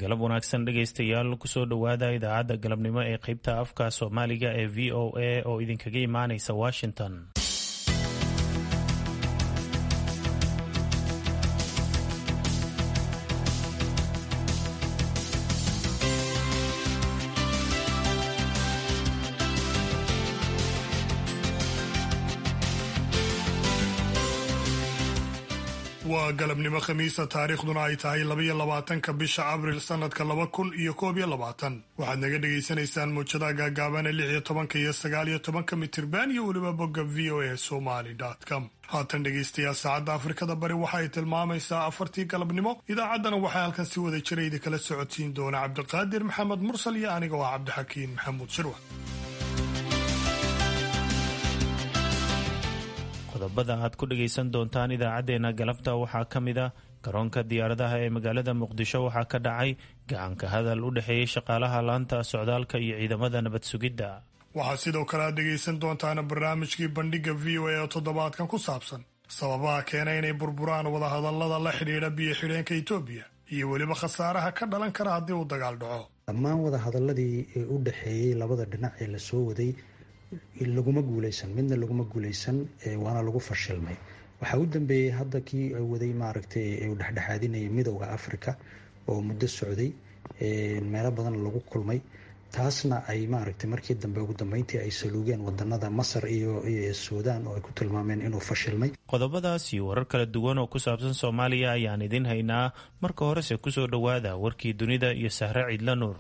galab wanaagsan dhegaystayaal kusoo dhowaada idaacadda galabnimo ee qeybta afka soomaaliga ee v o a oo idinkaga imaanaysa washington waa galabnimo khamiisa taariikhduna ay tahay labaiyo labaatanka bisha abril sanadka laba kun iyo koob iyo labaatan waxaad naga dhagaysanaysaan muujadaha gaagaabana lix iyo tobanka iyo sagaal iyo tobanka mitirban iyo weliba bogga v o a somaly com haatan dhegaystayaal saacadda afrikada bari waxa ay tilmaamaysaa afartii galabnimo idaacaddana waxaa halkan si wada jira idinkala socodsiin doona cabdiqaadir maxamed mursal iyo aniga oo cabdixakiin maxamuud shirwa qodobada aad ku dhagaysan doontaan idaacaddeenna galabta waxaa ka mid a garoonka diyaaradaha ee magaalada muqdisho waxaa ka dhacay gacanka hadal u dhexeeyey shaqaalaha laanta socdaalka iyo ciidamada nabad sugidda waxaad sidoo kale aad dhegaysan doontaan barnaamijkii bandhigga v o a oo toddobaadkan ku saabsan sababaha keena inay burburaan wadahadallada la xidhiidha biyo xidheenka etoobiya iyo weliba khasaaraha ka dhalan kara haddii uu dagaal dhaco dhammaan wadahadaladii ee u dhexeeyey labada dhinac ee lasoo waday laguma guuleysan midna laguma guuleysan waana lagu fashilmay waxaa u dambeeyey hadda kii waday maaragtay uu dhexdhexaadinayay midowda africa oo muddo socday meelo badan lagu kulmay taasna ay maaragtay markii dambe ugu dambeyntii ay saluugeen wadanada masar iyo suudaan oo ay ku tilmaameen inuu fashilmay qodobadaas iyo warar kala duwan oo ku saabsan soomaaliya ayaan idin haynaa marka horese kusoo dhowaada warkii dunida iyo sahre ciidla nuur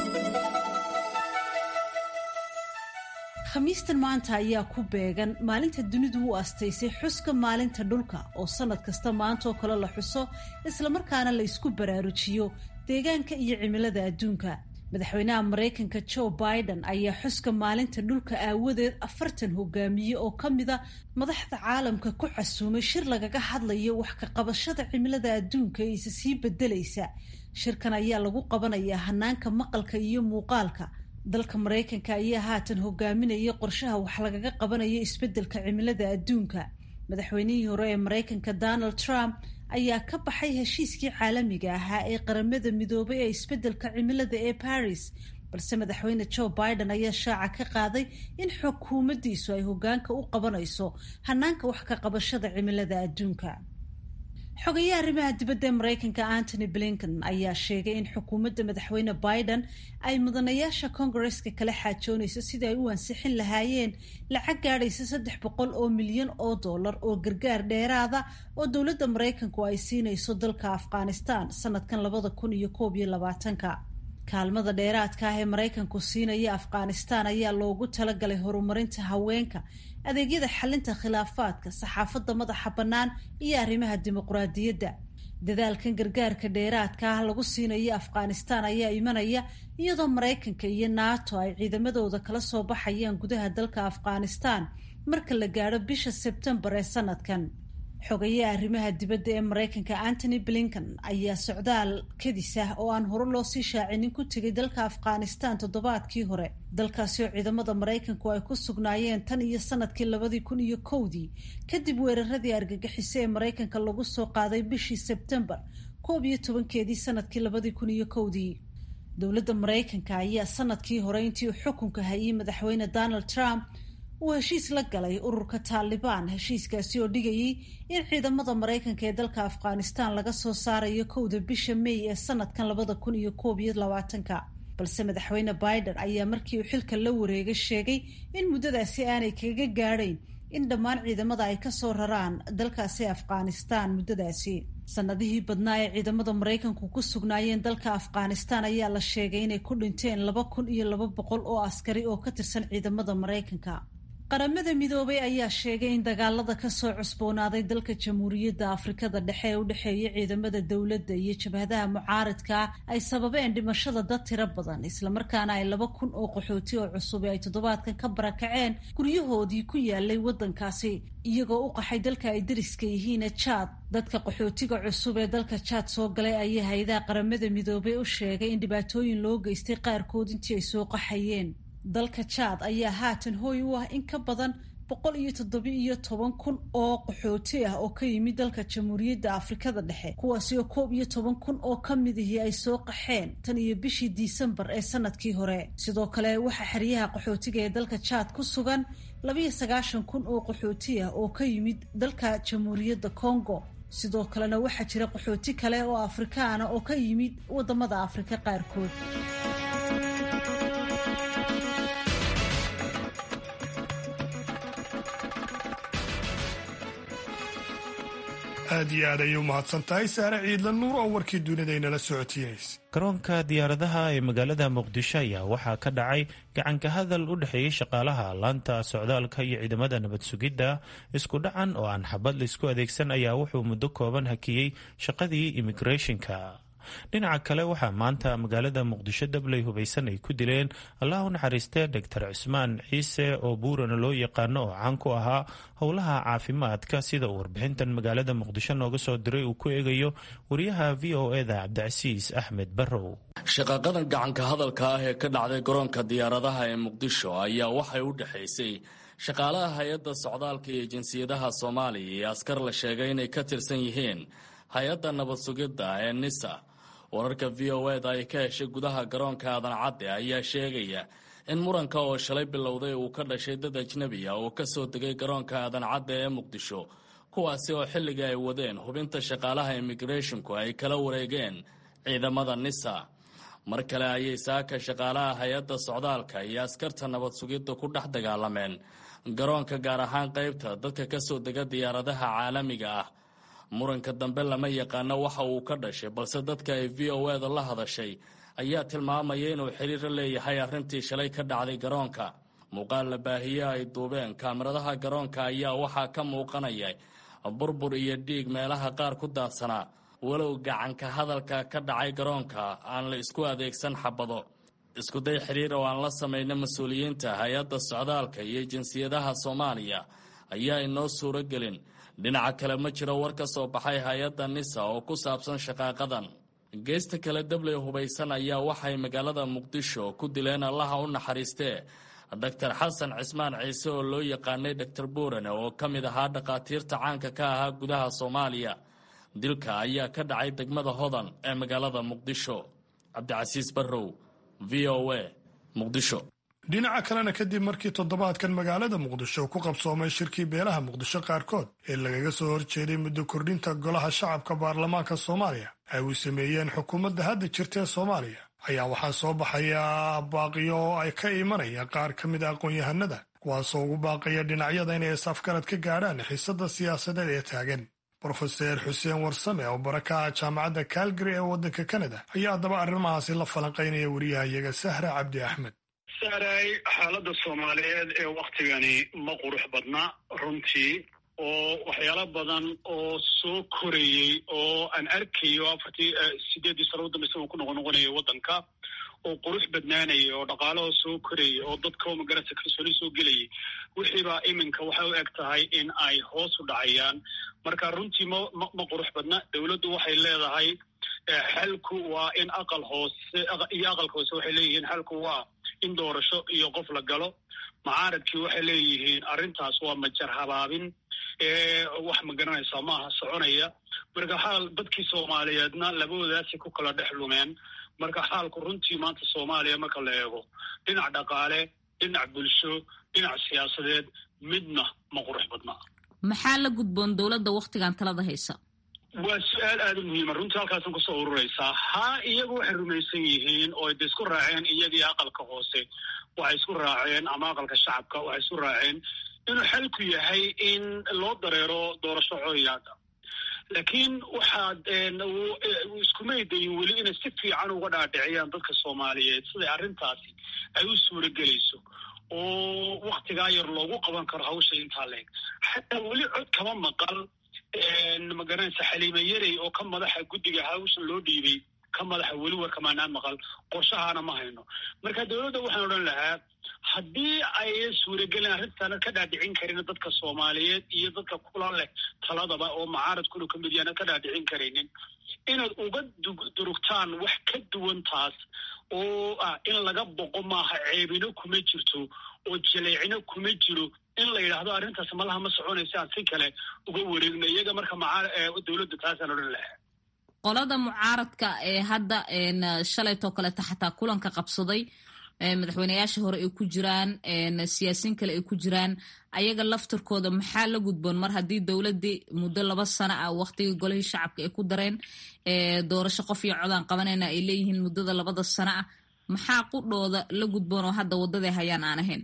khamiistan maanta ayaa ku beegan maalinta dunidu u astaysay xuska maalinta dhulka oo sanad kasta maanta oo kale la xuso islamarkaana la isku baraarujiyo deegaanka iyo cimilada adduunka madaxweynaha maraykanka joe biden ayaa xuska maalinta dhulka aawadeed afartan hogaamiye oo ka mida madaxda caalamka ku casuumay shir lagaga hadlayo wax ka qabashada cimilada adduunka ee isa sii bedelaysa shirkan ayaa lagu qabanayaa hanaanka maqalka iyo muuqaalka dalka maraykanka ayaa haatan hogaaminaya qorshaha wax lagaga qabanayo isbeddelka cimilada adduunka madaxweynihii hore ee maraykanka donald trump ayaa ka baxay heshiiskii caalamiga ahaa ee qaramada midoobay ee isbeddelka cimilada ee paris balse madaxweyne joe biden ayaa shaaca ka qaaday in xukuumaddiisu ay hogaanka u qabanayso hanaanka wax ka qabashada cimilada adduunka xogayaha arrimaha dibadda ee maraykanka antony blinken ayaa sheegay in xukuumadda madaxweyne biden ay mudanayaasha kongareska kala xaajoonayso sidii ay u ansixin lahaayeen lacag gaadhaysa saddex boqol oo milyan oo dollar oo gargaar dheeraada oo dowladda maraykanku ay siinayso dalka afghanistan sanadkan labada kun iyo koob iyo labaatanka kaalmada dheeraadka ah ee maraykanku siinaya afghanistan ayaa loogu talagalay horumarinta haweenka adeegyada xalinta khilaafaadka saxaafadda madaxa bannaan iyo arrimaha dimuqraadiyadda dadaalkan gargaarka dheeraadka ah lagu siinayo afghanistan ayaa imanaya iyadoo maraykanka iyo nato ay ciidamadooda kala soo baxayaan gudaha dalka afghanistan marka la gaadho bisha sebtembar ee sanadkan xogayaha arrimaha dibadda ee maraykanka antony blinken ayaa socdaal kadis ah oo aan hore loo sii shaacinin ku tegay dalka afghanistan toddobaadkii hore dalkaasi oo ciidamada maraykanku ay ku sugnaayeen tan iyo sanadkii labadii kun iyo kowdii kadib weeraradii argagixiso ee maraykanka lagu soo qaaday bishii sebtembar koob iyo tobankeedii sanadkii labadii kun iyo kowdii dowladda maraykanka ayaa sanadkii hore intii uu xukunka hayay madaxweyne donald trump uu heshiis la galay ururka taalibaan heshiiskaasi oo dhigayay in ciidamada maraykanka ee dalka afghanistan laga soo saarayo kowda bisha may ee sanadkan labada kun iyo koob iyo labaatanka balse madaxweyne biden ayaa markii uu xilka la wareegay sheegay in muddadaasi aanay kaga gaadhayn in dhammaan ciidamada ay kasoo raraan dalkaasi afghanistan muddadaasi sanadihii badnaa ee ciidamada maraykanku ku sugnaayeen dalka afghanistan ayaa la sheegay inay ku dhinteen laba kun iyo laba boqol oo askari oo ka tirsan ciidamada maraykanka qaramada midoobay ayaa sheegay in dagaalada kasoo cusboonaaday dalka jamhuuriyadda afrikada dhexe ee u dhexeeya ciidamada dowladda iyo jabhadaha mucaaridka ay sababeen dhimashada dad tiro badan islamarkaana ay laba kun oo qaxooti oo cusub ay toddobaadkan ka barakaceen guryahoodii ku yaalay waddankaasi iyagoo u qaxay dalka ay dariska yihiine jaad dadka qaxootiga cusub ee dalka jaad soo galay ayaa hay-adaha qaramada midoobay u sheegay in dhibaatooyin loo geystay qaarkood intii ay soo qaxayeen dalka jaad ayaa haatan hooy u ah in ka badan boqol iyo toddoba-iyo toban kun oo qaxooti ah oo ka yimid dalka jamhuuriyadda afrikada dhexe kuwaasi oo koob iyo toban kun oo ka midihii ay soo qaxeen tan iyo bishii disembar ee sanadkii hore sidoo kale waxaa xeryaha qaxootiga ee dalka jaad ku sugan labiyo sagaashan kun oo qaxooti ah oo ka yimid dalka jamhuuriyadda congo sidoo kalena waxaa jira qaxooti kale oo afrikaana oo ka yimid wadamada afrika qaarkood aad iyo aad ayay u mahadsan tahay saare ciidla nuur oo warkii dunida inala socotiinaysa garoonka diyaaradaha ee magaalada muqdisho ayaa waxaa ka dhacay gacanka hadal u dhexeeyey shaqaalaha laanta socdaalka iyo ciidamada nabad sugidda isku dhacan oo aan xabad laysku adeegsan ayaa wuxuu muddo kooban hakiyey shaqadii immigrethonka dhinaca kale waxaa maanta magaalada muqdisho dabley hubaysan ay ku dileen allah u naxariistee doctor cismaan ciise oo buurana loo yaqaano oo caan ku ahaa howlaha caafimaadka sida uu warbixintan magaalada muqdisho nooga soo diray uu ku eegayo wariyaha v o eda cabdicasiis axmed barrow shaqaqadan gacanka hadalka ah ee ka dhacday garoonka diyaaradaha ee muqdisho ayaa waxay u dhexaysay shaqaalaha hay-adda socdaalka iyo jinsiyadaha soomaaliya iyo askar la sheegay inay ka tirsan yihiin hay-adda nabad sugidda ee nisa wararka v o eda ay ka heshay gudaha garoonka aadan cadde ayaa sheegaya in muranka oo shalay bilowday uu ka dhashay dad ajnebi ah oo ka soo degay garoonka aadan cadde ee muqdisho kuwaasi oo xilligii ay wadeen hubinta shaqaalaha immigrethonku ay kala wareegeen ciidamada nisa mar kale ayay saaka shaqaalaha hay-adda socdaalka iyo askarta nabad sugidda ku dhex dagaalameen garoonka gaar ahaan qaybta dadka ka soo dega diyaaradaha caalamiga ah muranka dambe lama yaqaano waxa uu ka dhashay balse dadka ay v o eda la hadashay ayaa tilmaamaya inuu xiriiro leeyahay arrintii shalay ka dhacday garoonka muuqaal la baahiye ay duubeen kaamiradaha garoonka ayaa waxaa ka muuqanaya burbur iyo dhiig meelaha qaar ku daadsanaa walow gacanka hadalka ka dhacay garoonka aan la isku adeegsan xabado iskuday xiriir oo aan la samayna mas-uuliyiinta hay-adda socdaalka iyo jinsiyadaha soomaaliya ayaa inoo suuro gelin dhinaca kale ma jiro war ka soo baxay hay-adda nisa oo ku saabsan shaqaaqadan geesta kale dabley hubaysan ayaa waxay magaalada muqdisho ku dileen allaha u naxariistee doctor xasan cismaan ciise oo loo yaqaanay doctor buurane oo ka mid ahaa dhakhaatiirta caanka ka ahaa gudaha soomaaliya dilka ayaa ka dhacay degmada hodan ee magaalada muqdisho cabdicasiis barrow v o a muqdisho dhinaca kalena kadib markii toddobaadkan magaalada muqdisho ku qabsoomay shirkii beelaha muqdisho qaarkood ee lagaga soo horjeeday muddo kordhinta golaha shacabka baarlamaanka soomaaliya ay uu sameeyeen xukuumadda hadda jirta ee soomaaliya ayaa waxaa soo baxaya baaqiyo oo ay ka imanayaan qaar ka mid a aqoon-yahanada kuwaasoo ugu baaqaya dhinacyada inay isafgarad ka gaadhaan xiisadda siyaasadeed ee taagan brofeser xuseen warsame oo baraka ah jaamacadda calgary ee waddanka kanada ayaa haddaba arrimahaasi la falanqaynaya wariyahayaga sahra cabdi axmed saaray xaaladda soomaaliyeed ee waktigani ma qurux badna runtii oo waxyaalo badan oo soo korayey oo aan arkayo afartii sideeddii sano udambeysa uu ku noqon noqonaya waddanka oo qurux badnaanaya oo dhaqaalaha soo korayay oo dadka magarasa kalsooni soo gelayay wixiibaa iminka waxay u eg tahay in ay hoos u dhacayaan marka runtii ma ma qurux badna dowladdu waxay leedahay xalku waa in aqal hoose iyo aqalka hoose waxay leeyihiin xalku waa in doorasho iyo qof la galo macaaradkii waxay leeyihiin arrintaas waa majar habaabin wax ma garanaysaa maaha soconaya marka xaal dadkii soomaaliyeedna labadoodaasi ku kala dhex lumeen marka xaalku runtii maanta soomaaliya marka la eego dhinac dhaqaale dhinac bulsho dhinac siyaasadeed midna ma qurux badna maxaa la gudboon dowladda wakhtigan talada haysa waa su-aal aada u muhiima runtii halkaasan kusoo ururaysaa haa iyagu waxay rumaysan yihiin oo de isku raaceen iyagii aqalka hoose waxay isku raaceen ama aqalka shacabka waxay isku raaceen inuu xalku yahay in loo dareero doorasho cooyaada laakiin waxaad iskumay dayin weli inay si fiican uga dhaadhiciyaan dadka soomaaliyeed siday arrintaasi ay u suuro gelayso oo waktigaa yar loogu qaban karo hawsha intaa leeg xataa weli cod kama maqal magaranaysa xaliime yarey oo ka madaxa guddiga hawshan loo dhiibay ka madaxa weli warkamaanaa maqal qorshahaana ma hayno marka dowladda waxaan odhan lahaa haddii ay suuragelin arrintaana ka dhaadhicin karin dadka soomaaliyeed iyo dadka kula leh taladaba oo macaaradkuna ka mid yaana ka dhaadhicin karaynin inaad uga durugtaan wax ka duwan taas oo ah in laga boqo maaha ceebino kuma jirto oo jaleecino kuma jiro in la yidhaahdo arrintaas malaha ma soconaysa aan si kale uga wareegno iyaga marka maca dowladda taasaan odhan lahaa qolada mucaaradka ee hadda shalaytoo kaleeta xataa kulanka qabsaday madaxweyneyaasha hore ay ku jiraan siyaasiin kale ay ku jiraan ayaga laftirkooda maxaa la gudboon mar haddii dowladdii muddo laba sano ah waktigii golihii shacabka ay ku dareen doorasho qof iyo codaan qabanayna ay leeyihiin muddada labada sano ah maxaa qudhooda la gudboon oo hadda waddaday hayaan aan ahayn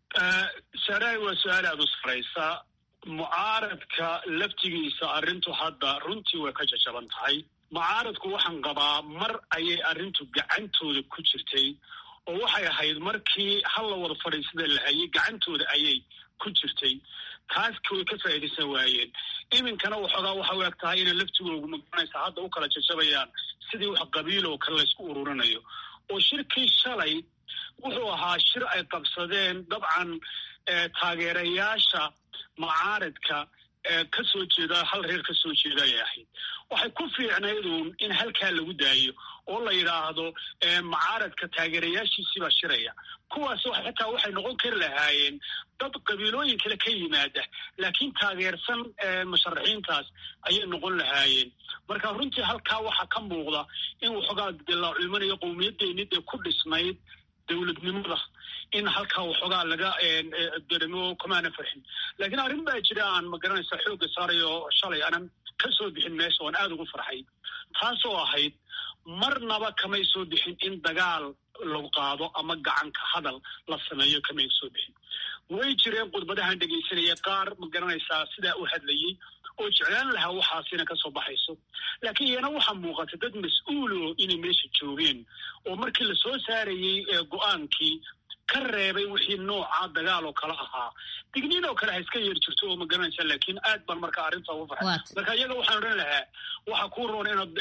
saaraay waa su-aal aada u saraysa mucaaradka laftigiisa arrintu hadda runtii way ka jajaban tahay mucaaradku waxaan qabaa mar ayay arrintu gacantooda ku jirtay oo waxay ahayd markii hal la wada fadhiisada la hayay gacantooda ayay ku jirtay taas way ka faa'iidaysan waayeen iminkana waxoogaa waxa u eg tahay inay laftigoogu magaranaysa hadda u kala jajabayaan sidii wax qabiil oo kale laysku ururinayo oo shirkii shalay wuxuu ahaa shir ay qabsadeen dabcan taageerayaasha mucaaradka ka soo jeeda hal reer ka soo jeeda ayay ahayd waxay ku fiicnayduun in halkaa lagu daayo oo la yidhaahdo mucaaradka taageerayaashiisii baa shiraya kuwaas xitaa waxay noqon kari lahaayeen dad qabiilooyin kale ka yimaada laakiin taageersan musharaxiintaas ayay noqon lahaayeen marka runtii halkaa waxaa ka muuqda in waxoogaa dilaaculmanayo qowmiyadeeni dee ku dhisnayd dowladnimada in halkaa waxoogaa laga daremo kamaana farxin laakiin arrin baa jira aan magaranaysa xoogga saarayo shalay aanan ka soo bixin meesha oan aada ugu farxay taasoo ahayd marnaba kamay soo bixin in dagaal lagu qaado ama gacanka hadal la sameeyo kamay soo bixin way jireen khudbadahan dhegaysanaya qaar magaranaysaa sidaa u hadlayey oo jeclaan lahaa waxaasina ka soo baxayso laakiin iyana waxaa muuqata dad mas-uulo inay meesha joogeen oo markii la soo saarayey go-aankii ka reebay wixii nooca dagaal oo kale ahaa digniin oo kale ha iska yeer jirto oo magaranaysa laakiin aad baan marka arrinta ugu farxay marka iyaga waxaan odhan lahaa waxaa kuu roon inaad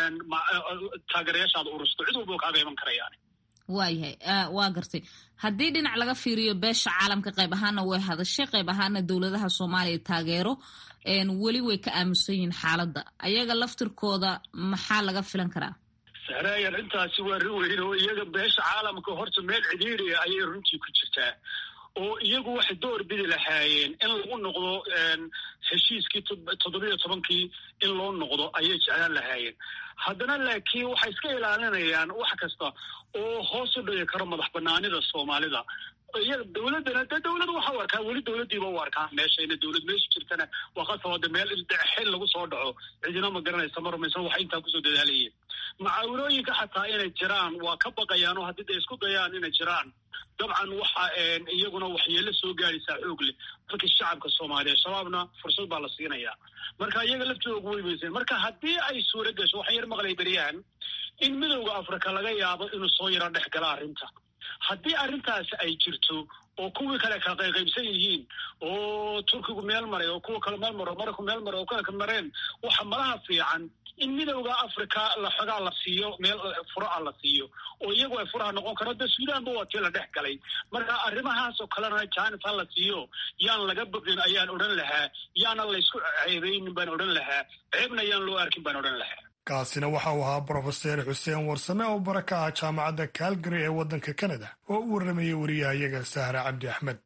taageerayaashaada urusto cid walba kaaga iman karayaan waayahay waa gartay haddii dhinac laga fiiriyo beesha caalamka qayb ahaana way hadashay qayb ahaana dowladaha soomaaliya taageero weli way ka aamusan yihiin xaaladda ayaga laftirkooda maxaa laga filan karaa sahraay arrintaasi waa rin weyn oo iyaga beesha caalamka horta meel cidhiiriya ayay runtii ku jirtaa oo iyagu waxay door bidi lahaayeen in lagu noqdo heshiiskii toddobiyo tobankii in loo noqdo ayay jeclaan lahaayeen haddana laakiin waxay iska ilaalinayaan wax kasta oo hoos u dhigi karo madax banaanida soomaalida iyaga dowladdana dee dowlad waxa u arkaa weli dowladdiiba u arkaa meesha ina dowlad meesha jirtana waa qasaba de meel xil lagu soo dhaco cidina ma garanaysa ma rumaysan waxay intaa kusoo dadaalayeen macaawinooyinka xataa inay jiraan waa ka baqayaan oo haddii day isku dayaan inay jiraan dabcan waxa iyaguna waxyeelo soo gaadaysaa xoog leh dalkii shacabka soomaaliya shabaabna fursad baa la siinayaa marka iyaga laftooga way weyseen marka haddii ay suura gasho waxaan yar maqlay beryahan in midowda africa laga yaabo inuu soo yaro dhex gala arrinta haddii arrintaasi ay jirto oo kuwii kale kala qayqaybsan yihiin oo turkigu meel maray oo kuwa kale meel maro marayku meel maray oo kale mareen waxa malaha fiican in midowda africa laxogaa la siiyo meel furaha la siiyo oo iyagu ay furaha noqon karo de suudaanba waa tii la dhex galay marka arrimahaas oo kalena jaanis ha la siiyo yaan laga bogin ayaan odhan lahaa yaana laysku ceebeynin baan odhan lahaa ceebna yaan loo arkin baan odhan lahaa kaasina waxa uu ahaa brofeser xuseen warsame oo bara ka ah jaamacadda calgary ee waddanka kanada oo u warramayay wariyahayaga sahra cabdi axmed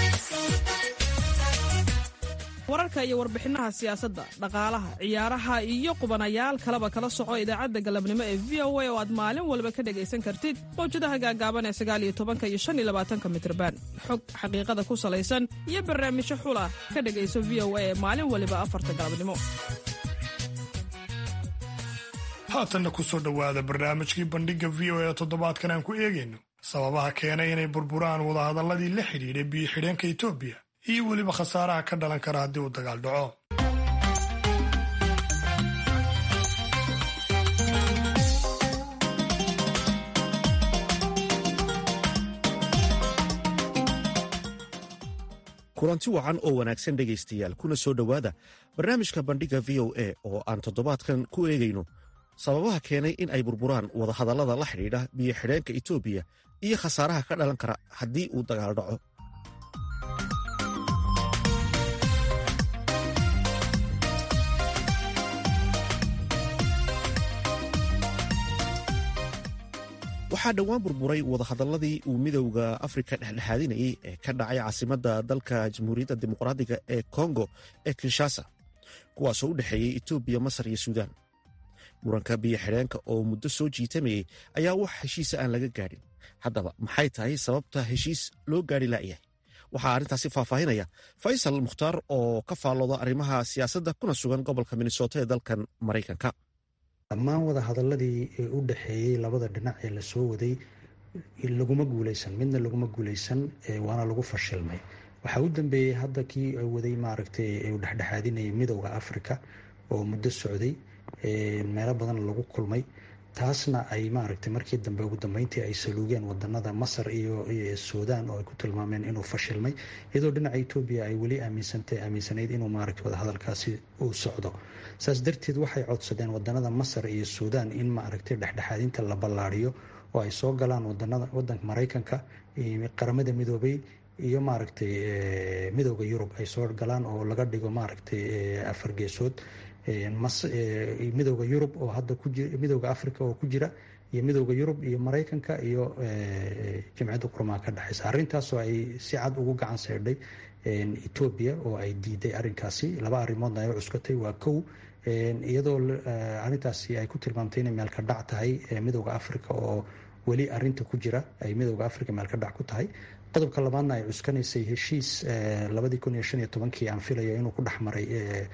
wararka iyo warbixinaha siyaasadda dhaqaalaha ciyaaraha iyo qubanayaal kaleba kala soco idaacadda galabnimo ee v o a oo aad maalin walba ka dhegaysan kartid mawjadaha gaagaaban ee sagaaliyo tobanka iyo shan iyo labaatanka mitrban xog xaqiiqada ku salaysan iyo barnaamijyo xula ka dhegayso v o a ee maalin waliba afarta galabnimo haatanna ku soo dhowaada barnaamijkii bandhigga v o a toddobaadkan aan ku eegayno sababaha keenay inay burburaan wadahadalladii la xidhiidhay biyo-xidheenka etoobiya iyo weliba khasaaraha ka dhalan kara haddii uu dagaal dhaco kulanti wacan oo wanaagsan dhegaystayaal kuna soo dhowaada barnaamijka bandhigga v o a oo aan toddobaadkan ku eegayno sababaha keenay in ay burburaan wadahadallada la xidhiidha biyo-xidheenka etoobiya iyo khasaaraha ka dhalan kara haddii uu dagaal dhaco waxaa dhowaan burburay wadahadaladii uu midowda afrika dhexdhexaadinayay ee ka dhacay caasimadda dalka jamhuuriyadda dimuqraadiga ee kongo ee kinshasa kuwaasoo u dhexeeyey etoobiya masar iyo suudaan muranka biyo xidheenka oo muddo soo jiitamayey ayaa wax heshiisa aan laga gaadhin haddaba maxay tahay sababta heshiis loo gaadhi la'yahay waxaa arrintaasi faahfaahinaya faysal mukhtaar oo ka faallooda arrimaha siyaasadda kuna sugan gobolka minnesota ee dalkan maraykanka dhammaan wadahadaladii u dhexeeyey labada dhinac ee lasoo waday laguma guuleysan midna laguma guuleysan waana lagu fashilmay waxaa u dambeeyey hadda kii waday maaragtay u dhexdhexaadinayay midowda africa oo muddo socday meelo badan lagu kulmay taasna ay maaragtay markii dambe ugu dambeyntii ay saluugeen wadanada masar iyo suudaan oo ay ku tilmaameen inuu fashilmay iyadoo dhinaca etoobiya ay weli aaminsantay aaminsanayd inuu maaragtay wadahadalkaasi uu socdo saas darteed waxay codsadeen wadanada masar iyo suudaan in maaragtay dhexdhexaadinta la ballaariyo oo ay soo galaan wadanada wadanka maraykanka qaramada midoobay iyo maaragtay midowda yurub ay soo galaan oo laga dhigo maaragtay afar geesood midowda yurub oo hadda midowda africa oo ku jira iyo midowda yurub iyo maraykanka iyo jamciyadda qurmaha ka dhexeysa arrintaasoo ay si cad ugu gacan seydhay etoobiya oo ay diiday arrinkaasi laba arrimoodna ay u cuskatay waa kow iyadoo arrintaasi ay ku tilmaamtay inay meelka dhac tahay midowda africa oo weli arinta ku jira ay midowda africa meelka dhac ku tahay qodobka labaadna ay cuskanaysay heshiis labadii kun iyo shan iyo tobankii aan filaya inuu ku dhex maray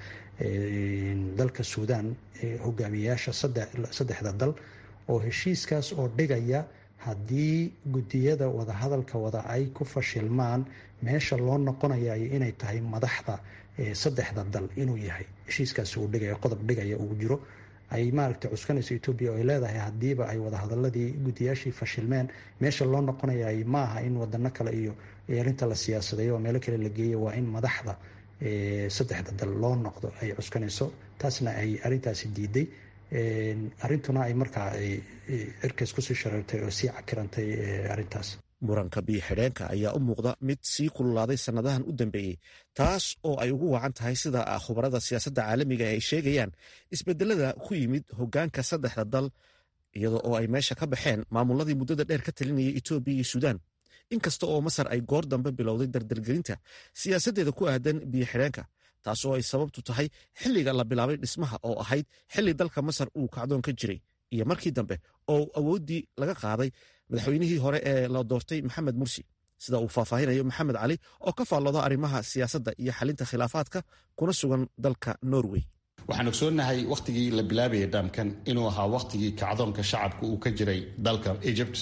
dalka suudaan hogaamiyeyaasha saddexda dal oo heshiiskaas oo dhigaya haddii guddiyada wadahadalka wada ay ku fashilmaan meesha loo noqonaya inay tahay madaxda saddexda dal inuu yahay heshiiskaasi uu dhigaya qodob dhigaya uu jiro ay maaragtay cuskanayso etoobiya oo ay leedahay haddiiba ay wadahadaladii guddiyaashii fashilmeen meesha loo noqonayay maaha in wadano kale iyo arrinta la siyaasadayo oo meelo kale la geeyo waa in madaxda saddexda dal loo noqdo ay cuskanayso taasna ay arrintaasi diiday arrintuna ay markaa cirkays kusii shareertay oo sii cakirantay arrintaas muranka biyo xidheenka ayaa u muuqda mid sii kululaaday sannadahan u dambeeyey taas oo ay ugu wacan tahay sida khubarada siyaasadda caalamiga ay sheegayaan isbedelada ku yimid hoggaanka saddexda dal iyada oo ay meesha ka baxeen maamuladii muddada dheer ka talinayay etoobiya iyo suudaan inkasta oo masar ay goor dambe bilowday dardargelinta siyaasaddeeda ku aadan biyo xidheenka taas oo ay sababtu tahay xilliga la bilaabay dhismaha oo ahayd xilli dalka masar uu kacdoon ka jiray iyo markii dambe oo awooddii laga qaaday madaxweynihii hore ee la doortay maxamed mursi sida uu faahfaahinayo maxamed cali oo ka faallooda arrimaha siyaasadda iyo xalinta khilaafaadka kuna sugan dalka norway waxaan ogsoonnahay wakhtigii la bilaabayay dhaamkan inuu ahaa wakhtigii kacdoonka shacabka uu ka jiray dalka egypt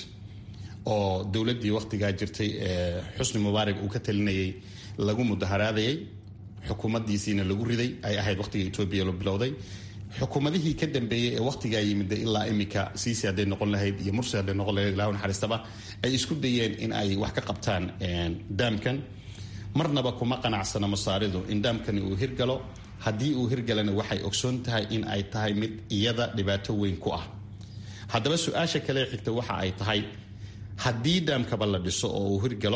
oo dowladdii wakhtigaa jirtay ee xusni mubaarak uu ka talinayay lagu mudaharaadayay xukuumaddiisiina lagu riday ay ahayd wakhtiga etoobiya la bilowday xukuumadihii ka dambeeyey ee wakhtigaa yimid ilaa imika siisi hadday noqon lahayd iyo mursi hadday noqon lahayd ilaa naxariistaba ay isku dayeen in ay wax ka qabtaan daamkan marnaba kuma qanacsana masaaridu in daamkani uu hirgalo haddii uu hirgalana waxay ogsoon tahay in ay tahay mid iyada dhibaato weyn ku ah haddaba su-aasha kale xigta waxa ay tahay haddii daamkaba la dhiso oo uu hirgalo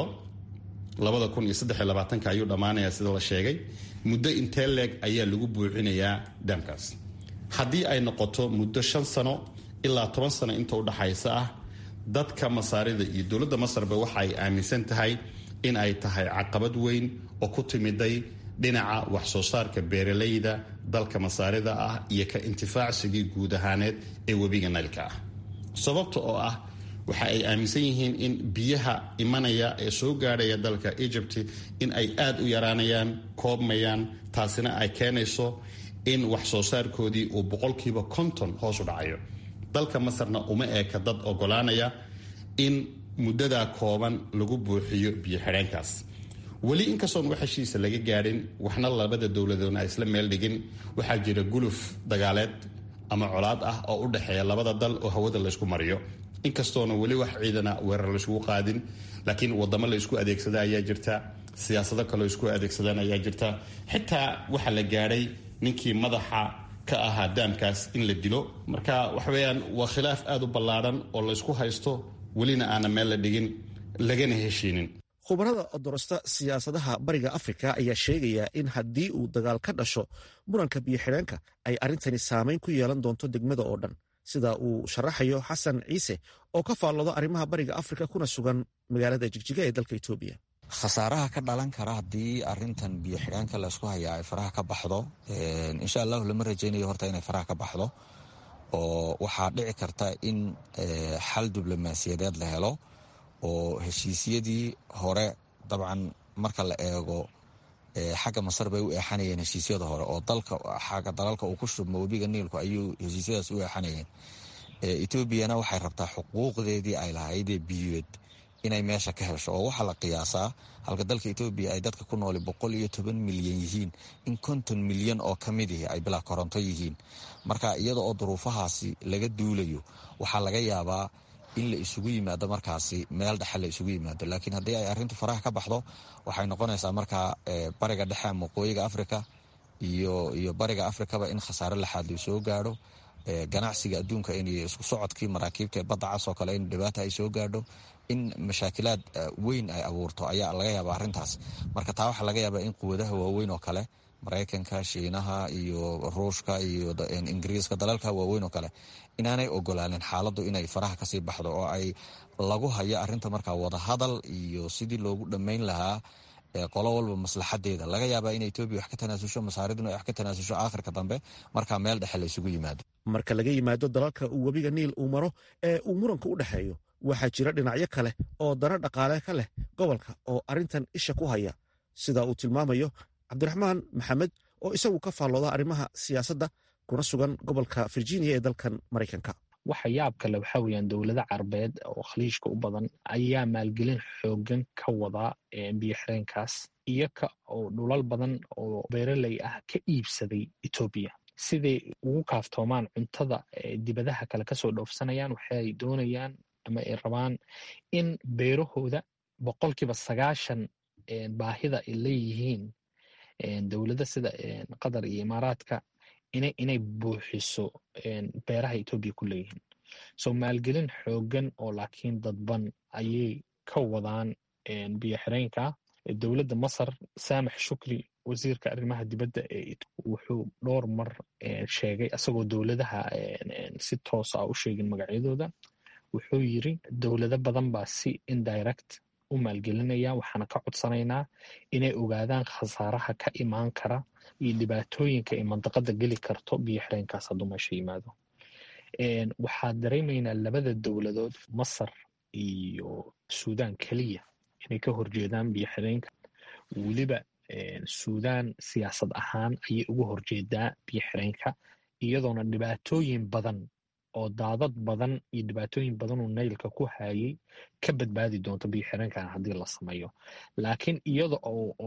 labada kun iyo saddex iyo labaatanka ayuu dhammaanayaa sida la sheegay muddo intee leeg ayaa lagu buuxinayaa daamkaas haddii ay noqoto muddo shan sano ilaa toban sano inta udhaxaysa ah dadka masaarida iyo dowladda masarba waxa ay aaminsan tahay in ay tahay caqabad weyn oo ku timiday dhinaca wax soo saarka beeralayda dalka masaarida ah iyo ka intifaacsigii guud ahaaneed ee webiga naylka ah sababta oo ah waxa ay aaminsan yihiin in biyaha imanaya ee soo gaadhaya dalka egypt in ay aada u yaraanayaan koobmayaan taasina ay keenayso in wax soo saarkoodii uu boqolkiiba konton hoos u dhacayo dalka masarna uma eeka dad ogolaanaya in muddadaa kooban lagu buuxiyo biyo xidheenkaas weli inkastoon wax heshiisa laga gaadhin waxna labada dowladoodna ay isla meel dhigin waxaa jira guluf dagaaleed ama colaad ah oo u dhexeeya labada dal oo hawada laysku mariyo inkastoona weli wax ciidana weerar layskugu qaadin laakiin wadamo la isku adeegsada ayaa jirta siyaasado kaleo isku adeegsadaan ayaa jirta xitaa waxaa la gaadhay ninkii madaxa ka ahaa daamkaas in la dilo marka waxaweyaan waa khilaaf aada u ballaadhan oo laysku haysto welina aana meel la dhigin lagana heshiinin khubarada odorosta siyaasadaha bariga afrika ayaa sheegaya in haddii uu dagaal ka dhasho muranka biyo xidheenka ay arrintani saameyn ku yeelan doonto degmada oo dhan sida uu sharaxayo xasan ciise oo ka faalloodo arrimaha bariga afrika kuna sugan magaalada jigjiga ee dalka etoobiya khasaaraha ka dhalan kara haddii arintan biyo xidhaanka laysku hayaa ay faraha ka baxdo insha allahu lama rajaynayo horta inay faraha ka baxdo oo waxaa dhici karta in xal diblomaasiyadeed la helo oo heshiisyadii hore dabcan marka la eego xagga masar bay u eexanayeen heshiisyada hore oo dalka xagga dalalka uu ku shubmo webiga niilku ayuu heshiisyadaas u eexanayeen etoobiyana waxay rabtaa xuquuqdeedii ay lahaydee biyoed inay meesha ka hesho oo waxaa la qiyaasaa halka dalka etoobiya ay dadka ku nooli boqol iyo toban milyan yihiin in konton milyan oo ka mid ihi ay bilaa koronto yihiin marka iyada oo duruufahaasi laga duulayo waxaa laga yaabaa in la isugu yimaado markaasi meel dhexe la isugu yimaado laakiin haddii ay arrintu faraha ka baxdo waxay noqonaysaa markaa bariga dhexe ama waqooyiga afrika iyo iyo bariga afrikaba in khasaare laxaad la soo gaadho ganacsiga adduunka in isku socodkii maraakiibta badda cas oo kale in dhibaata ay soo gaadho in mashaakilaad weyn ay abuurto ayaa laga yaaba arrintaas marka taa waxaa laga yaabaa in quwadaha waaweyn oo kale maraykanka shiinaha iyo ruushka iyo ingiriiska dalalka waaweyn oo kale inaanay ogolaanin xaaladdu inay faraha kasii baxdo oo ay lagu hayo arrinta markaa wadahadal iyo sidii loogu dhammayn lahaa qolo walba maslaxadeeda laga yaabaa in etoobiya wax ka tanaasusho masaariduna wax ka tanaasusho aakhirka dambe markaa meel dhexe la isugu yimaado marka laga yimaado dalalka uu webiga niil uu maro ee uu muranka u dhexeeyo waxaa jira dhinacyo kale oo dana dhaqaale ka leh gobolka oo arrintan isha ku haya sida uu tilmaamayo cabdiraxmaan maxamed oo isagu ka faallooda arrimaha siyaasadda kuna sugan gobolka virginia ee dalkan maraykanka waxa yaab kale waxaa weyaan dowlado carabeed oo khaliijka u badan ayaa maalgelin xoogan ka wada biyo xireenkaas iyo ka oo dhulal badan oo beeraley ah ka iibsaday etoobiya siday ugu kaaftoomaan cuntada dibadaha kale kasoo dhoofsanayaan waxay doonayaan ama ay rabaan in beerahooda boqolkiiba sagaashan baahida ay leeyihiin dowlada sida qatar iyo imaaraadka inay buuxiso beeraha etoobiya ku leeyihiin so maalgelin xoogan oo laakiin dadban ayay ka wadaan biyo xireenka dowladda masar saamax shukri wasiirka arrimaha dibadda wuxuu dhowr mar sheegay asagoo dowladaha si toosa a u sheegin magacyadooda wuxuu yiri dowlado badan baa si indirect u maalgelinaya waxaana ka codsanaynaa inay ogaadaan khasaaraha ka imaan kara iyo dhibaatooyinka ay mandaqada geli karto biyo xireenkaas hadduu meesha yimaado waxaa dareemaynaa labada dowladood masar iyo suudaan keliya inay ka horjeedaan biyo xireenka weliba suudaan siyaasad ahaan ayay uga horjeedaa biyo xireenka iyadoona dhibaatooyin badan oo daadad badan iyo dhibaatooyin badanuu naylka ku hayay ka badbaadi doonto biyo xireenkan haddii la sameeyo laakiin iyada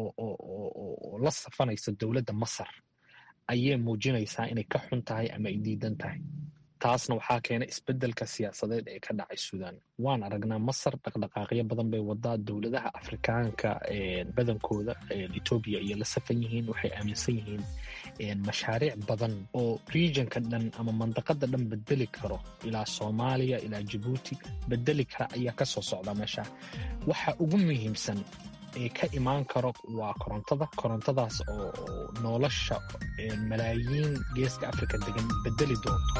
oo la safanaysa dowladda masar ayay muujinaysaa inay ka xun tahay ama ay diidan tahay taasna waxaa keenay isbedelka siyaasadeed ee ka dhacay suudaan waan aragnaa masar dhaqdhaqaaqyo badan bay wadaa dowladaha afrikaanka badankooda etoobiya iyo la safan yihiin waxay aaminsan yihiin mashaariic badan oo regionka dhan ama mandaqada dhan bedeli karo ilaa soomaaliya ilaa jabuuti bedeli kara ayaa kasoo socda meesha waxa ugu muhiimsan ee ka imaan karo waa korontada korontadaas oo nolosha malaayiin geeska afrika degan bedeli doonto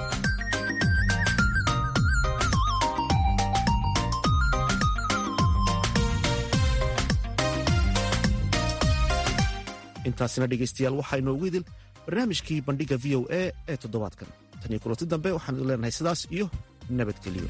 intaasina dhegaystayaal waxaa inoogu idil barnaamijkii bandhigga v o a ee toddobaadkan tan iyo kulanti dambe waxaan idin leenahay sidaas iyo nabadgelyo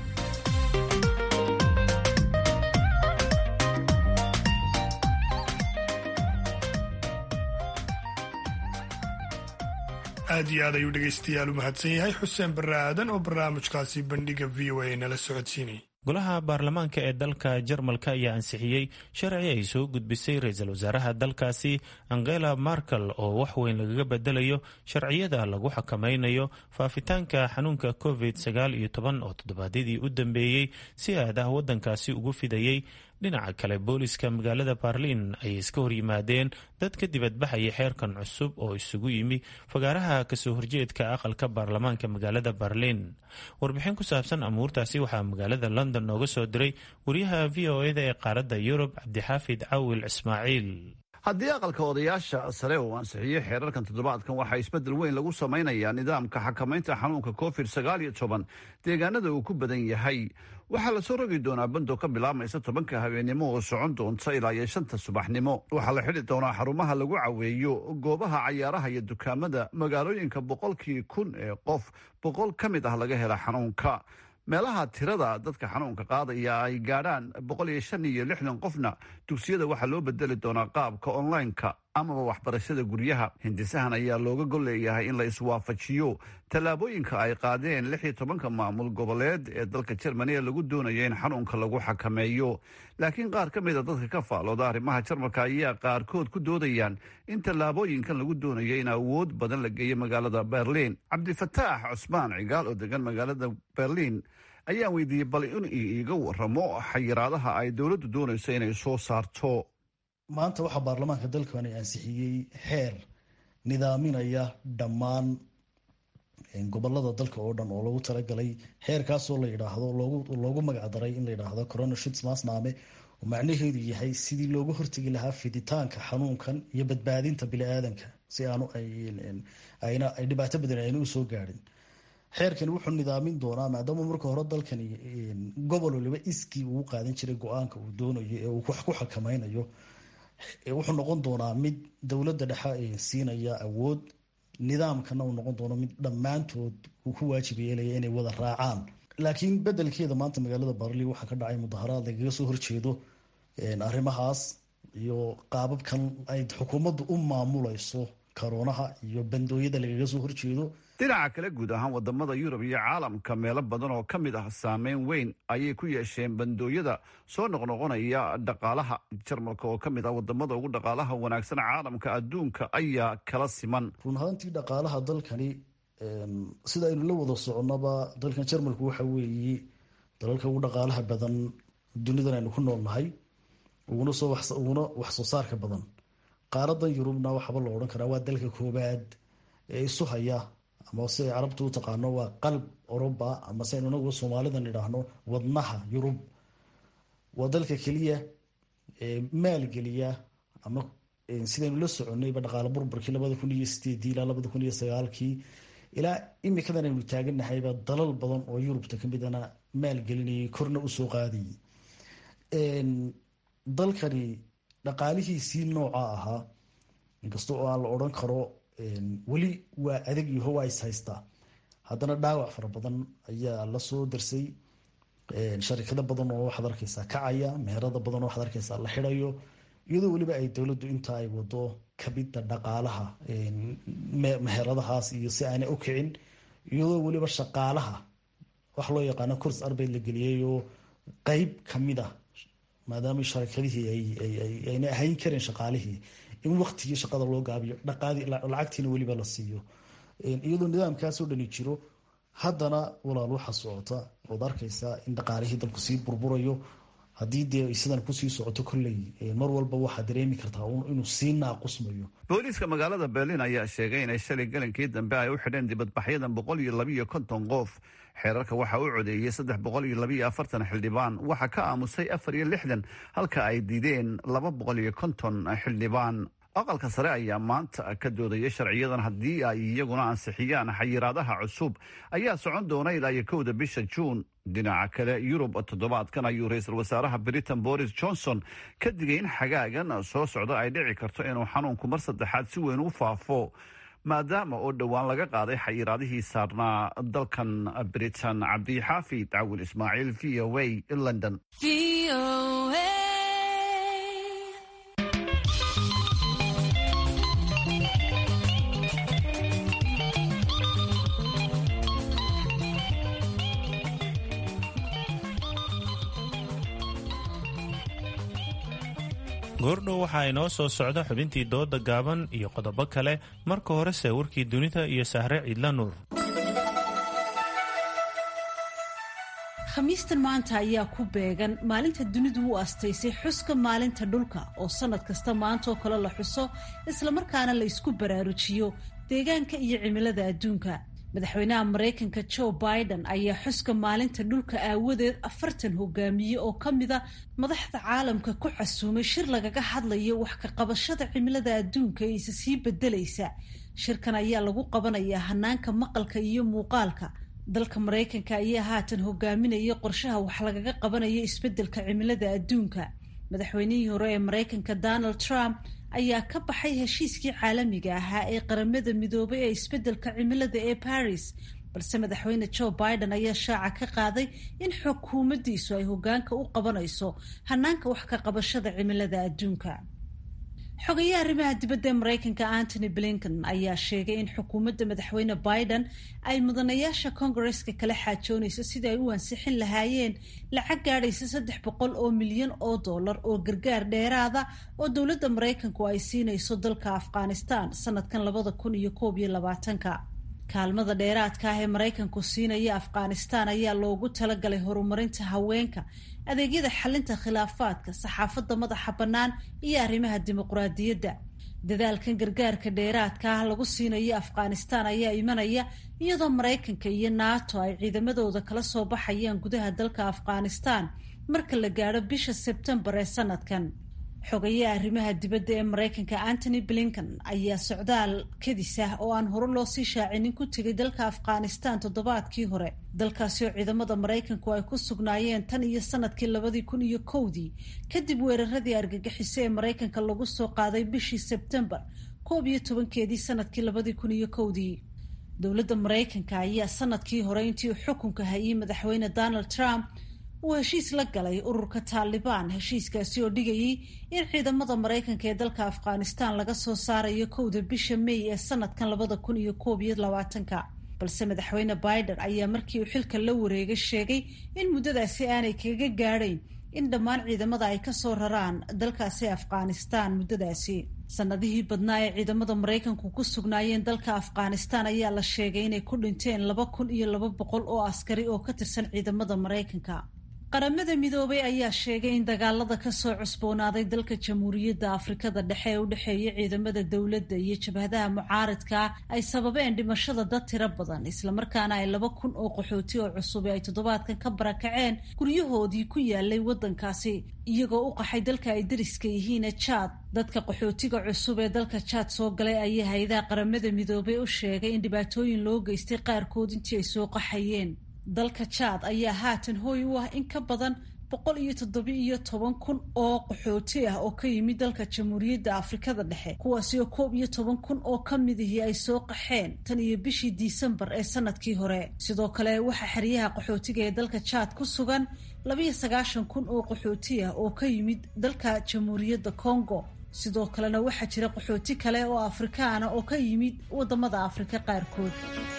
aad iyo aad ayuu dhegaystayaal u mahadsan yahay xuseen barre aadan oo barnaamijkaasi bandhigga v o a nala socodsiinay golaha baarlamaanka ee dalka jarmalka ayaa ansixiyey sharci ay soo gudbisay ra-iisul wasaaraha dalkaasi angela markel oo wax weyn lagaga bedelayo sharciyada lagu xakamaynayo faafitaanka xanuunka covid sagaal iyo toban oo toddobaadyadii u dambeeyey si aad ah waddankaasi ugu fidayey dhinaca kale booliska magaalada baarliin ayay iska horyimaadeen dad ka dibadbaxaya xeerkan cusub oo isugu yimi fagaaraha kasoo horjeedka aqalka baarlamaanka magaalada baarliin warbixin ku saabsan amuurtaasi waxaa magaalada nooga soo diray wariyaha v o eda ee qaaradda yurub cabdixaafid cawil ismaaciil haddii aqalka odayaasha sare uu ansixiyey xeerarkan toddobaadkan waxaa isbeddel weyn lagu samaynayaa nidaamka xakamaynta xanuunka covid sagaal iyo toban deegaanada uu ku badan yahay waxaa lasoo rogi doonaa bando ka bilaabmaysa tobanka habeennimo oo socon doonta ilaa iyo shanta subaxnimo waxaa la xidhi doonaa xarumaha lagu caweeyo goobaha cayaaraha iyo dukaamada magaalooyinka boqolkii kun ee qof boqol ka mid ah laga hela xanuunka meelaha tirada dadka xanuunka qaadaya ay gaadhaan boqol iyo shan iyo lixdan qofna dugsiyada waxaa loo bedeli doonaa qaabka online-ka amaba waxbarashada guryaha hindisahan ayaa looga gol leeyahay in la iswaafajiyo tallaabooyinka ay qaadeen lix iyo tobanka maamul goboleed ee dalka jermani ee lagu doonayo in xanuunka lagu xakameeyo laakiin qaar ka mida dadka ka faalooda arrimaha jarmalka ayaa qaarkood ku doodayaan in tallaabooyinkan lagu doonayo in awood badan la geeyo magaalada berliin cabdifataax cusmaan cigaal oo degan magaalada berliin ayaan weydiiyey bal in iiga waramo xayiraadaha ay dowladdu doonayso inay soo saarto maanta waxaa baarlamaanka dalkani ansixiyey xeer nidaaminaya dhammaan gobolada dalka oo dhan oo lagu talagalay xeerkaasoo la yidhaahdo loogu magacdaray in la yidhaahdo corona shits maasnaame oo macnaheedu yahay sidii looga hortegi lahaa fiditaanka xanuunkan iyo badbaadinta bili-aadanka si aanu ayna ay dhibaato badan ayna usoo gaadhin xeerkani wuxuu nidaamin doonaa maadaama marka hore dalkani gobol waliba iskii uu qaadan jiray go-aanka uu doonayo ee uu wax ku xakameynayo wuxuu noqon doonaa mid dowladda dhexe siinaya awood nidaamkana uu noqon doono mid dhammaantood uu ku waajib yeelaya inay wada raacaan laakiin bedelkeeda maanta magaalada barli waxaa ka dhacay mudaharaad lagaga soo horjeedo arrimahaas iyo qaababkan ay xukuumaddu u maamulayso karoonaha iyo bandooyada lagaga soo horjeedo dhinaca kale guud ahaan wadamada yurub iyo caalamka meelo badan oo ka mid ah saameyn weyn ayay ku yeesheen bandooyada soo noqnoqonaya dhaqaalaha jarmalka oo ka mid ah wadamada ugu dhaqaalaha wanaagsan caalamka adduunka ayaa kala siman run ahaantii dhaqaalaha dalkani sida aynu la wada soconaba dalkan jarmalku waxa weeye dalalka ugu dhaqaalaha badan dunidan aynu ku noolnahay uguna soo uguna wax soo saarka badan qaaradan yurubna waxaaba la odhan karaa waa dalka koobaad ee isu haya ama si ay carabtu u taqaano waa qalb oroba ama si aynu inagu soomaalidan idhaahno wadnaha yurub waa dalka keliya maalgeliya ama sidaynu la soconayba dhaqaale burburkii labada kun iyo sideedii ilaa labada kun iyo sagaalkii ilaa imikadan aynu taaganahayba dalal badan oo yurubta kamidana maalgelinayay korna usoo qaadayay dalkani dhaqaalihiisii nooca ahaa inkasta oo aan la odhan karo weli waa adag yaho waa is haystaa haddana dhaawac fara badan ayaa lasoo darsay sharikado badan oo waxaad arkeysaa kacaya meherada badan oo waxaad arkeysaa la xirayo iyadoo weliba ay dowladdu inta ay wado kabida dhaqaalaha meheradahaas iyo si aanay u kicin iyadoo weliba shaqaalaha wax loo yaqaano kurs arbeyd la geliyay oo qeyb kamid ah maadaama sharikadihii ayna ahayn karin shaqaalihii in waktigii shaqada loo gaabiyo lacagtiina weliba la siiyo iyadoo nidaamkaasoo dhani jiro haddana walaal waxa socota ood arkeysaa in dhaqaalihii dalku sii burburayo haddii dee sidan kusii socoto kolley mar walba waxaa dareemi kartaa inuu sii naaqusmayo booliiska magaalada berlin ayaa sheegay inay shalay galankii dambe ay u xidheen dibadbaxyadan boqol iyo labiiyo konton qof xeerarka waxaa u codeeyey saddex boqol iyo labiiyo afartan xildhibaan waxaa ka aamusay afar iyo lixdan halka ay diideen laba boqol iyo konton xildhibaan aqalka sare ayaa maanta ka doodaya sharciyadan haddii ay iyaguna ansixiyaan xayiraadaha cusub ayaa socon doona ilaa iyo kowda bisha juun dhinaca kale yurub toddobaadkan ayuu ra-iisul wasaaraha britain boris johnson ka digay in xagaagan soo socda ay dhici karto inuu xanuunku mar saddexaad si weyn u faafo maadaama oo dhowaan laga qaaday xayiraadihii saarnaa dalkan britain cabdixaafid cawil ismaaciil v o a london goordhow waxaa inoo soo socda xubintii dooda gaaban iyo qodobo kale marka horese warkii dunida iyo sahre ciidla nuur khamiistan maanta ayaa ku beegan maalinta dunidu u astaysay xuska maalinta dhulka oo sannad kasta maantaoo kale la xuso islamarkaana la isku baraarujiyo deegaanka iyo cimilada adduunka madaxweynaha maraykanka joe biden ayaa xuska maalinta dhulka aawadeed afartan hogaamiye oo ka mida madaxda caalamka ku casuumay shir lagaga hadlayo wax ka qabashada cimilada adduunka ee isa sii bedelaysa shirkan ayaa lagu qabanayaa hanaanka maqalka iyo muuqaalka dalka maraykanka ayaa haatan hogaaminaya qorshaha wax lagaga qabanayo isbedelka cimilada adduunka madaxweynihii hore ee maraykanka donald trump ayaa ka baxay heshiiskii caalamiga ahaa ee qaramada midoobay ee isbedelka cimilada ee paris balse madaxweyne joe biden ayaa shaaca ka qaaday in xukuumaddiisu ay hogaanka u qabanayso hanaanka wax ka qabashada cimilada adduunka xogayaha arrimaha dibadda ee maraykanka antony blinken ayaa sheegay in xukuumadda madaxweyne biden ay mudanayaasha kongareska kala xaajoonayso sidai ay u ansixin lahaayeen lacag gaadhaysa saddex boqol oo milyan oo dollar oo gargaar dheeraada oo dowladda maraykanku ay siinayso dalka afghanistan sanadkan labada kun iyo koob iyo labaatanka kaalmada dheeraadka ah ee maraykanku siinaya afghanistan ayaa loogu talagalay horumarinta haweenka adeegyada xalinta khilaafaadka saxaafadda madaxa bannaan iyo arrimaha dimuqraadiyadda dadaalkan gargaarka dheeraadka ah lagu siinayo afghanistan ayaa imanaya iyadoo maraykanka iyo nato ay ciidamadooda kala soo baxayaan gudaha dalka afghanistan marka la gaadho bisha sebtembar ee sanadkan xogayaha arrimaha dibadda ee maraykanka antony blinken ayaa socdaal kadis ah oo aan hore loo sii shaacinin ku tegay dalka afghanistan toddobaadkii hore dalkaasi oo ciidamada maraykanku ay ku sugnaayeen tan iyo sanadkii labadii kun iyo kowdii kadib weeraradii argagixiso ee maraykanka lagu soo qaaday bishii sebtembar koob iyo tobankeedii sanadkii labadii kun iyo kowdii dowladda maraykanka ayaa sanadkii hore intii uu xukunka hayay madaxweyne donald trump uu heshiis la galay ururka taalibaan heshiiskaasi oo dhigayay in ciidamada maraykanka ee dalka afghanistan laga soo saarayo kowda bisha may ee sanadkan labada kun iyo koob iyo labaatanka balse madaxweyne biden ayaa markii uu xilka la wareegay sheegay in muddadaasi aanay kaga gaadhayn in dhammaan ciidamada ay kasoo raraan dalkaasi afghanistan muddadaasi sanadihii badnaa ee ciidamada maraykanku ku sugnaayeen dalka afghanistan ayaa la sheegay inay ku dhinteen laba kun iyo laba boqol oo askari oo ka tirsan ciidamada maraykanka qaramada midoobay ayaa sheegay in dagaalada kasoo cusboonaaday dalka jamhuuriyadda afrikada dhexe ee u dhexeeya ciidamada dowladda iyo jabhadaha mucaaradka ay sababeen dhimashada dad tiro badan islamarkaana ay laba kun oo qaxooti oo cusub ay toddobaadkan ka barakaceen guryahoodii ku yaalay waddankaasi iyagoo u qaxay dalka ay dariska yihiine jaad dadka qaxootiga cusub ee dalka jaad soo galay ayaa hay-adaha qaramada midoobay u sheegay in dhibaatooyin loo geystay qaarkood intii ay soo qaxayeen dalka jaad ayaa haatan hooy u ah in ka badan boqol iyo toddoba iyo toban kun oo qaxooti ah oo ka yimid dalka jamhuuriyadda afrikada dhexe kuwaasi oo koob iyo toban kun oo ka midihii ay soo qaxeen tan iyo bishii disembar ee sanadkii hore sidoo kale waxaa xeryaha qaxootiga ee dalka jaad ku sugan labayo sagaashan kun oo qaxooti ah oo ka yimid dalka jamhuuriyadda congo sidoo kalena waxaa jira qaxooti kale oo afrikaana oo ka yimid wadamada afrika qaarkood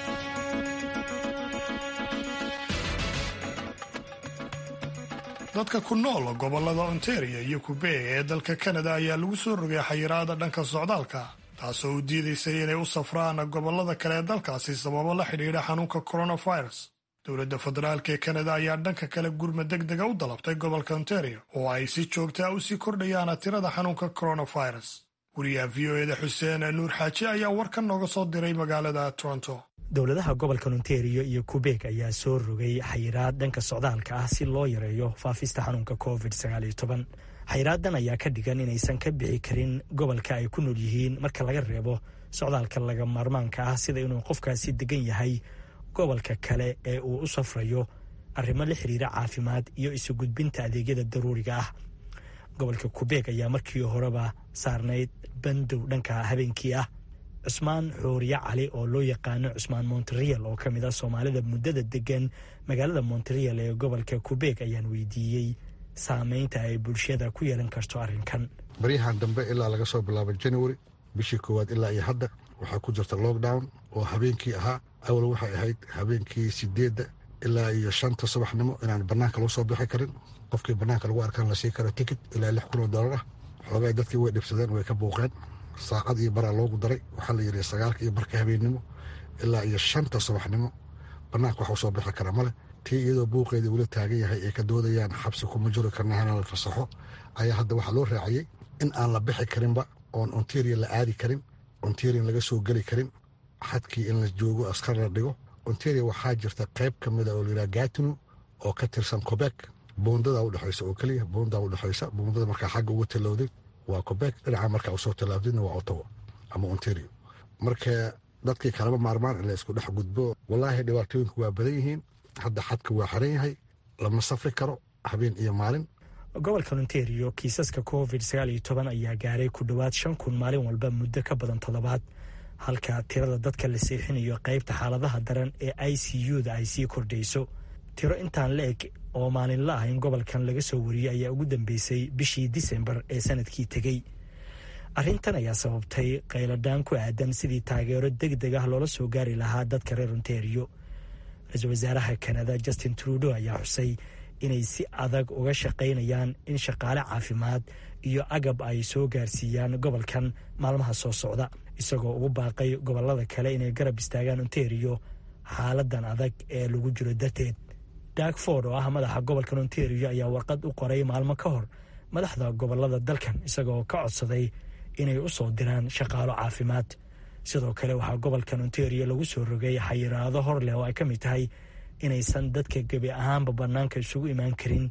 dadka ku nool gobollada ontario iyo qubeeg ee dalka kanada ayaa lagu soo rogay xayiraada dhanka socdaalka taasoo u diidaysay inay u safraan gobollada kale ee dalkaasi sababo la xidhiidha xanuunka coronavirus dowladda federaalk ee kanada ayaa dhanka kale gurmad deg dega u dalabtay gobolka ontario oo ay si joogtaa u sii kordhayaan tirada xanuunka coronavirus wariyaha v o eda xuseen nuur xaaji ayaa warkan nooga soo diray magaalada toronto dowladaha gobolka ontario iyo qubeeg ayaa soo rogay xayiraad dhanka socdaalka ah si loo yareeyo faafista xanuunka covid xayiraadan ayaa ka dhigan inaysan ka bixi karin gobolka ay ku nool yihiin marka laga reebo socdaalka laga maarmaanka ah sida inuu qofkaasi degan yahay gobolka kale ee uu u safrayo arrimo la xiriira caafimaad iyo isu gudbinta adeegyada daruuriga ah gobolka qubeeg ayaa markii horeba saarnayd bandow dhanka habeenkii ah cusmaan xooriye cali oo loo yaqaano cusmaan monterial oo ka mid ah soomaalida muddada degan magaalada monterial ee gobolka qubeeg ayaan weydiiyey saameynta ay bulshada ku yeelan karto arrinkan baryahan dambe ilaa laga soo bilaabo january bishii koowaad ilaa iyo hadda waxaa ku jirta lockdown oo habeenkii ahaa awal waxay ahayd habeenkii sideedda ilaa iyo shanta subaxnimo inaan banaanka lagu soo bixi karin qofkii banaanka lagu arkaan lasii karo tikit ilaa lix kun oo dollar ah xoogaa dadkii way dhibsadeen way ka buuqeen saacad iyo baraa loogu daray waxaa la yidhi sagaalka iyo barka habeennimo ilaa iyo shanta subaxnimo banaanka waxu soo bixi kara male tii iyadoo buuqeedii ula taagan yahay ay ka doodayaan xabsi kuma juri karna hana la fasaxo ayaa hadda waxaa loo raaciyey in aan la bixi karinba oon ontario la aadi karin ontario laga soo geli karin xadkii in la joogo askar la dhigo ontario waxaa jirta qayb ka mida oo layidhaha gatino oo ka tirsan quebec buundada udhexaysa oo keliya buundaa udhexaysa buundada markaa xagga uga talowday waa quebec dhinaca markaa usoo tallaabdayna waa ottawa ama ontario marka dadkii kalama maarmaan in la isku dhex gudbo wallaahi dhibaatooyinku waa badan yihiin hadda xadka waa xiran yahay lama safri karo habeen iyo maalin gobolka ontario kiisaska covid sagaal iyo toban ayaa gaaray ku dhowaad shan kun maalin walba muddo ka badan toddobaad halka tirada dadka la seexinayo qaybta xaaladaha daran ee i c u da ay sii kordhayso tiro intaan la eg oo maalinla ah in gobolkan laga soo wariyey ayaa ugu dambeysay bishii disembar ee sanadkii tegey arrintan ayaa sababtay qayladhaan ku aadan sidii taageero deg deg ah loola soo gaari lahaa dadka reer ontario ra-iisul wasaaraha kanada justin trudeau ayaa xusay inay si adag uga shaqaynayaan in shaqaale caafimaad iyo agab ay soo gaarsiiyaan gobolkan maalmaha soo socda isagoo ugu baaqay gobolada kale inay garab istaagaan ontario xaaladan adag ee lagu jiro darteed dakford oo ah madaxa gobolkan ontario ayaa warqad u qoray maalmo ka hor madaxda gobolada dalkan isagoo ka codsaday inay u soo diraan shaqaalo caafimaad sidoo kale waxaa gobolkan ontario lagu soo rogay xayiraado hor leh oo ay ka mid tahay inaysan dadka gebi ahaanba bannaanka isugu imaan karin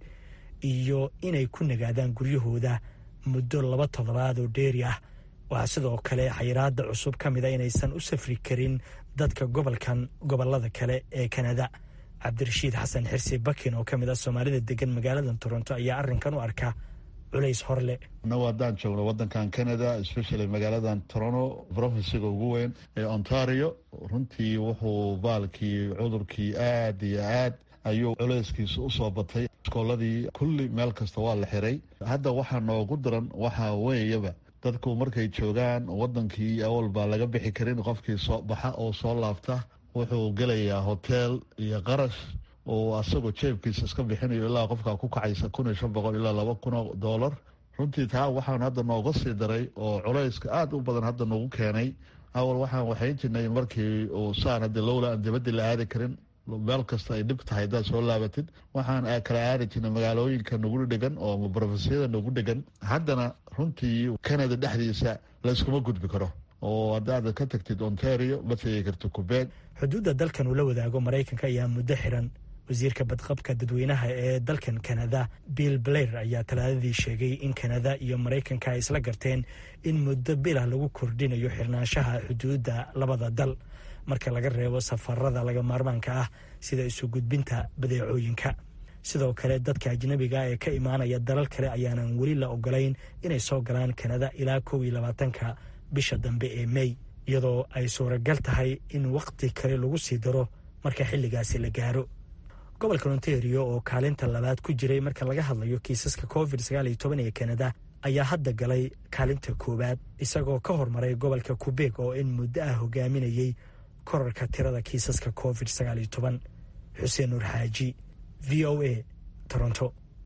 iyo inay ku nagaadaan guryahooda muddo laba toddobaad oo dheeri ah waxaa sidoo kale xayiraada cusub ka mid a inaysan u safri karin dadka gobolkan gobolada kale ee kanada cabdirashiid xasan xirsi bakin oo ka mid ah soomaalida degan magaalada toronto ayaa arrinkan u arka culays horle annagu haddaan joogno waddankan canada especially magaaladan toronto provinciga ugu weyn ee ontario runtii wuxuu baalkii cudurkii aad iyo aad ayuu culayskiisa usoo batay iskooladii kulli meel kasta waa la xiray hadda waxaa noogu daran waxaa weeyaba dadku markay joogaan waddankii awal baa laga bixi karin qofkii soo baxa oo soo laabta wuxuu gelayaa hoteel iyo qarash oo asagoo jeebkiisa iska bixinayo ilaa qofkaa ku kacaysa kun iyo shan boqol ilaa laba kun oo doolar runtii taa waxaan hadda nooga sii daray oo culayska aada u badan hadda nagu keenay awal waxaan waxayn jirnay markii uu saan hadda lowla aan dibadii la aadi karin meel kasta ay dhib tahay haddaad soo laabatid waxaan kala aadi jirnay magaalooyinka nagu dhegan oo brofesiyada nagu dhegan haddana runtii canada dhexdiisa la iskuma gudbi karo oo haddaad ka tagtid ontario ma tegi karto kubeeg xuduudda dalkan uu la wadaago maraykanka ayaa muddo xiran wasiirka badqabka dadweynaha ee dalkan kanada bill blair ayaa talaadadii sheegay in kanada iyo maraykanka ay isla garteen in muddo bilah lagu kordhinayo xirnaanshaha xuduudda labada dal marka laga reebo safarada laga maarmaanka ah sida isu gudbinta badeecooyinka sidoo kale dadka ajnabiga ee ka imaanaya dalal kale ayaanan weli la ogolayn inay soo galaan kanada ilaa kow iyo labaatanka bisha dambe ee mey iyadoo ay suuragal tahay in wakhti kale lagu sii daro marka xilligaasi la gaaro gobolka ontario oo kaalinta labaad ku jiray marka laga hadlayo kiisaska covid sagaal iyo toban ee kanada ayaa hadda galay kaalinta koowaad isagoo ka hormaray gobolka kubeeg oo in muddo ah hogaaminayey korarka tirada kiisaska covid sagaal iyo toban xuseen nuur xaaji v o a toronto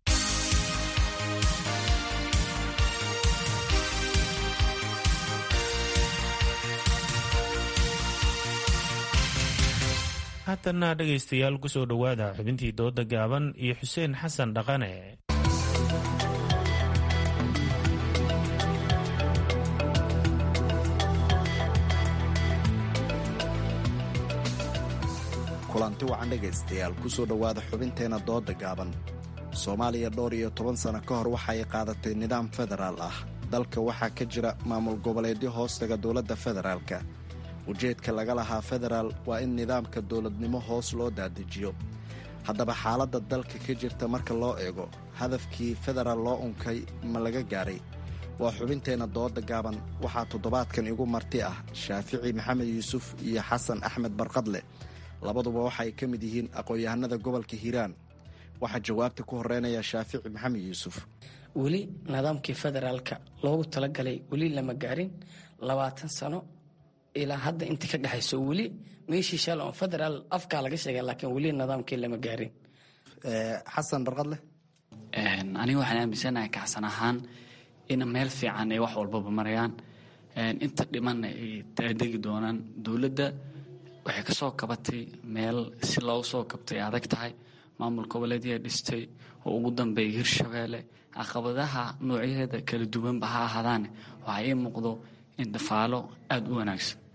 haatanna dhegaystayaal ku soo dhowaada xubintii dooda gaaban iyo xuseen xasan dhaqane kulanti wacan dhegaystayaal ku soo dhowaada xubinteenna dooda gaaban soomaaliya dhowr iyo toban sano ka hor waxa ay qaadatay nidaam federaal ah dalka waxaa ka jira maamul goboleedyo hoostaga dowladda federaalka ujeedka laga lahaa federaal waa in nidaamka dowladnimo hoos loo dadejiyo haddaba xaaladda dalka ka jirta marka loo eego hadafkii federaal loo unkay ma laga gaaray waa xubinteenna dooda gaaban waxaa toddobaadkan igu marti ah shaafici maxamed yuusuf iyo xasan axmed barqadle labaduba waxaay ka mid yihiin aqoon-yahanada gobolka hiiraan waxaa jawaabta ku horeynaya shaafici maxamed yuusuf weli nidaamkii federaalka loogu talagalay weli lama gaarin labaatan sano ilaa hadda inta ka dhexayso weli meeshii shal on federaal afkaa laga sheega laakiin weli nidaamkii lama gaarin xasan barqadle aniga waxaan aaminsanahay kacsan ahaan in meel fiican ay wax walbaba marayaan inta dhimanna ay taadegi doonaan dowladda waxay ka soo kabatay meel si loogu soo kabtay adag tahay maamul goboleedyaa dhistay oo ugu dambeeya hirshabeelle caqabadaha noocyaheeda kala duwanba ha ahaadaane waxaa ii muuqdo in dafaalo aada u wanaagsan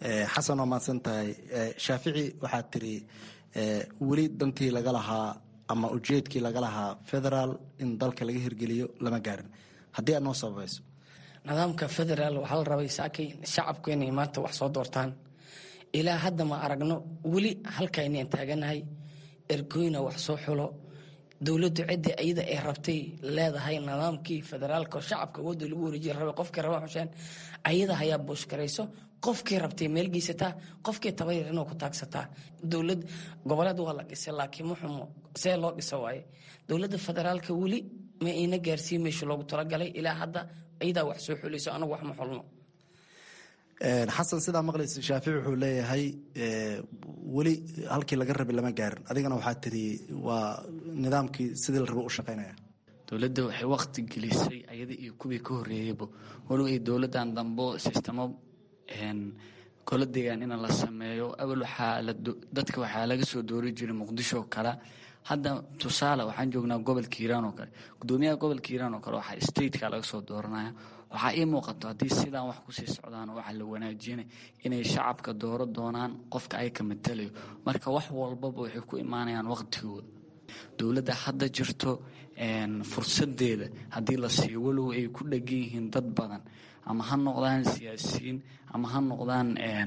xasan waa mahadsan tahay shaafici waxaad tiri weli dantii laga lahaa ama ujeedkii laga lahaa federaal in dalka laga hirgeliyo lama gaarin haddii aad noo sababayso nidaamka federaal waxaa la rabay saakay shacabku inay maanta wax soo doortaan ilaa hadda ma aragno weli halkaynaan taaganahay ergoyna wax soo xulo dowladdu ciddii ayada ay rabtay leedahay nidaamkii federaalka oo shacabka awoodda lagu wareejiya rabay qofkii raba xuseen ayada hayaa buushgarayso qofkii rabtay meel geysataa qofkii tabayar inuu ku taagsataa dowlad goboleed waa la dhisay laakiin muxumo see loo dhisa waaye dowladda federaalka weli ma ina gaarsiin meesha loogu talagalay ilaa hadda ayadaa wax soo xulayso anagu wax ma xulno xasan sidaa maqlaysa shaafici wuxuu leeyahay weli halkii laga rabay lama gaarin adigana waxaa tiri waa nidaamkii sidii la rabo u shaqaynaya dowladda waxay waqti gelisay ayada iyo kuwii ka horeeyeyba walow ay dowladdan dambo sistemo golo deegaan in la sameeyo awal waxaa dadka waxaa laga soo doori jiray muqdisho kale hadda tusaale waxaan joognaa gobolka hiiraan oo kale gudoomiyaha gobolka hiiraan oo kale waxaa stateka laga soo dooranaya waxaa ii muuqato haddii sidaan wax kusii socdaan waxaa la wanaajinay inay shacabka dooro doonaan qofka ay ka matalayo marka wax walbaba waxay ku imaanayaan waqtigooda dowladda hadda jirto fursadeeda haddii la siiyo walow ay ku dhegan yihiin dad badan ama ha noqdaan siyaasiyiin ama ha noqdaan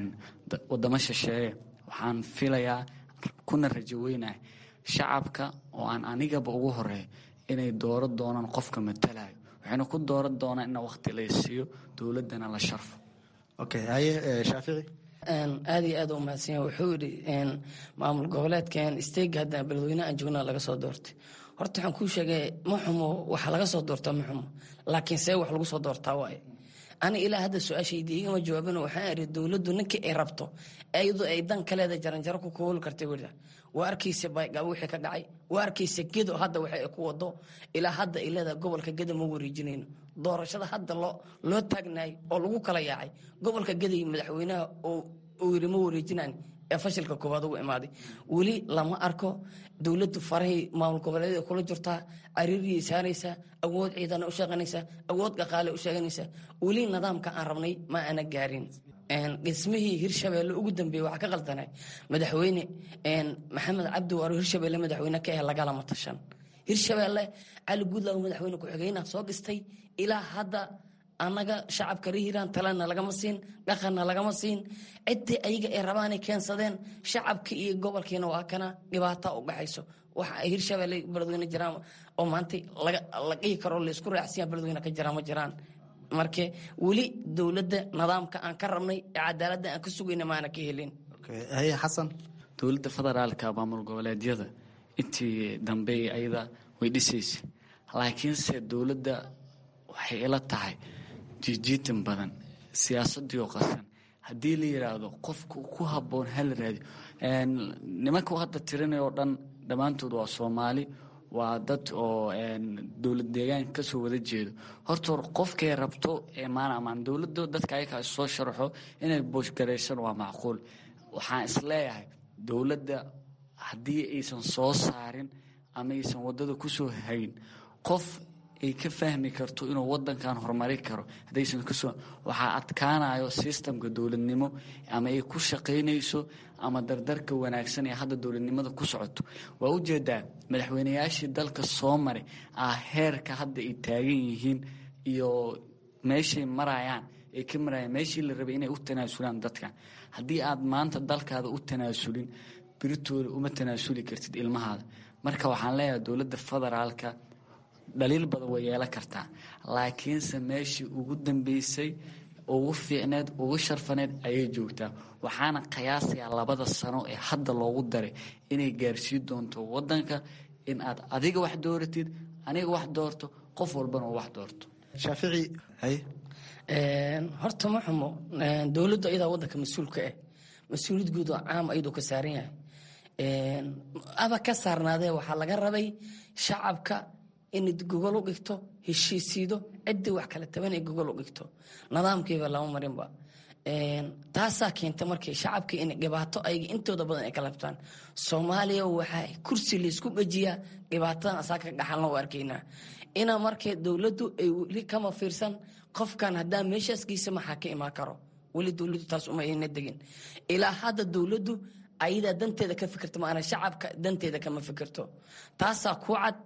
wadamo shisheeye waxaan filayaa kuna rajo weynahay shacabka oo aan anigaba ugu horeeyo inay dooro doonaan qofka matalayo waxayna ku dooran doonaan in waqti la siiyo dowladdana la sharfo okay haye shaafici aada iyo aad u mahadsanya wuxuu yidhi maamul goboleedkan steyga hadda beledweyne aan joognaa laga soo doortay horta waxaan kuu sheegay ma xumo waxa laga soo doortaa ma xumo laakiin see wax lagu soo doortaa waaye ani ilaa hadda su-aashaydi igama jawaabin waxaan iri dowladdu ninkii ay rabto iyadoo ay dan kaleeda jaranjaro ku kooli kartay wida waa arkaysa baygabo wixii ka dhacay waa arkaysa gedo hadda waxa ay ku wado ilaa hadda ay leedahay gobolka geda ma wareejinayno doorashada hadda loo loo taagnaay oo lagu kala yaacay gobolka geda iyo madaxweynaha oo yiri ma wareejinaan ee fashilka koowaad ugu imaaday weli lama arko dowladdu farahii maamul goboleedyada kula jirtaa cariiriyay saaraysaa awood ciidana u shaqaynaysaa awood dhaqaale u sheeganaysaa weli nidaamka aan rabnay ma ana gaarin dhismihii hirshabeelle ugu dambeeyey waxaa ka qaldanay madaxweyne maxamed cabdi waaro hirshabeelle madaxweyne ka ah lagalama tashan hirshabeelle cali guudlaago madaxweyne ku-xigeynaha soo dhistay ilaa hadda annaga shacabka rehiiraan talena lagama siin dhaqanna lagama siin ciddii ayaga ay rabaanay keensadeen shacabka iyo gobolkiina waa kana dhibaata u dhaxayso waxa ay hirshabeelle beledweyne jiraan oo maanta la dhihi karo laysku raacsiya beledweyne ka jiraan ma jiraan marka weli dowladda nidaamka aan ka rabnay ee cadaaladda aan ka sugayna maana ka helin haye xasan dowladda federaalka maamul goboleedyada intii dambe ayada way dhisaysa laakiinse dowladda waxay ila tahay jiijiitan badan siyaasadii oo qasan haddii la yidhaahdo qofka ku habboon hala raadiyo nimanka hadda tirinay oo dhan dhammaantood waa soomaali waa dad oo dowlad deegaanka kasoo wada jeedo horta hor qofkay rabto maanamaan dowladda dadka ayakaa soo sharaxo inay booshgaraysan waa macquul waxaan isleeyahay dowladda haddii aysan soo saarin ama aysan wadada kusoo hayn qof ay ka fahmi karto inuu wadankan horumari karo haddaysan kasoo waxaa adkaanayo sistamka dowladnimo ama ay ku shaqaynayso ama dardarka wanaagsan ee hadda dowladnimada ku socoto waa ujeedaa madaxweynayaashii dalka soo maray ah heerka hadda ay taagan yihiin iyo meeshay marayaan ay ka marayaan meeshii la rabay inay u tanaasulaan dadkan haddii aad maanta dalkaada u tanaasulin biritooda uma tanaasuli kartid ilmahaada marka waxaan leeyahay dowladda federaalka dhaliil badan way yeelan kartaa laakiinse meeshii ugu dambeysay ugu fiicneed ugu sharfaneed ayay joogtaa waxaana qiyaasayaa labada sano ee hadda loogu daray inay gaarsiin doonto wadanka in aad adiga wax dooratid aniga wax doorto qof walbana uu wax doorto shaafici haye horta ma xumo dowladdu ayadaa wadanka mas-uulka ah mas-uuliyad guud oo caam ayadoo ka saaran yahay aba ka saarnaadee waxaa laga rabay shacabka inad gogol u dhigto heshiisiido ciddii wax kala taban ay gogol u dhigto nidaamkiiba lama marinba taasaa keenta markii shacabkii in dhibaato ayaga intooda badan ay ka labtaan soomaaliya waxaa kursi laysku gejiyaa dhibaatadan asaa ka dhaxalna u arkaynaa inaa markee dowladdu ay weli kama fiirsan qofkan haddaa meeshaas geysa maxaa ka imaan karo weli dowladdu taas uma ayna degin ilaa hadda dowladdu ayadaa danteeda ka fikirto maana shacabka danteeda kama fikirto taasaa ku cad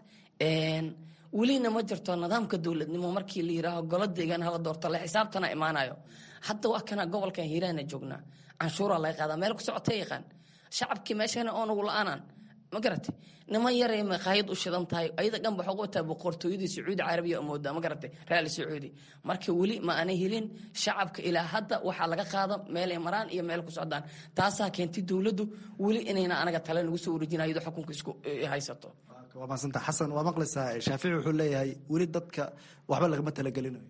welina ma jirto nidaamka dowladnimo markii la yiraaho golo deegaan hala doorto la xisaabtana imaanayo hadda waa kana gobolkan hiiraana joognaa canshuuraa laga qaadaa meel ku socota yaqaan shacabkii meeshana oonagu la-aanan ma garatay niman yaray maqaayad u shidan tahay ayada dhan waxaa ugu wataa boqortooyadii sacuudi carabiya oo moodaa ma garatay raali sacuudi marka weli ma aanay helin shacabka ilaa hadda waxaa laga qaada meel ay maraan iyo meel ku socdaan taasaa keentay dowladdu weli inayna anaga tale nagu soo wareejina iyadoo xukunka isku haysato waa maasanta xasan waa maqlaysaa shaafici wuxuu leeyahay weli dadka waxba lagama talagelinayo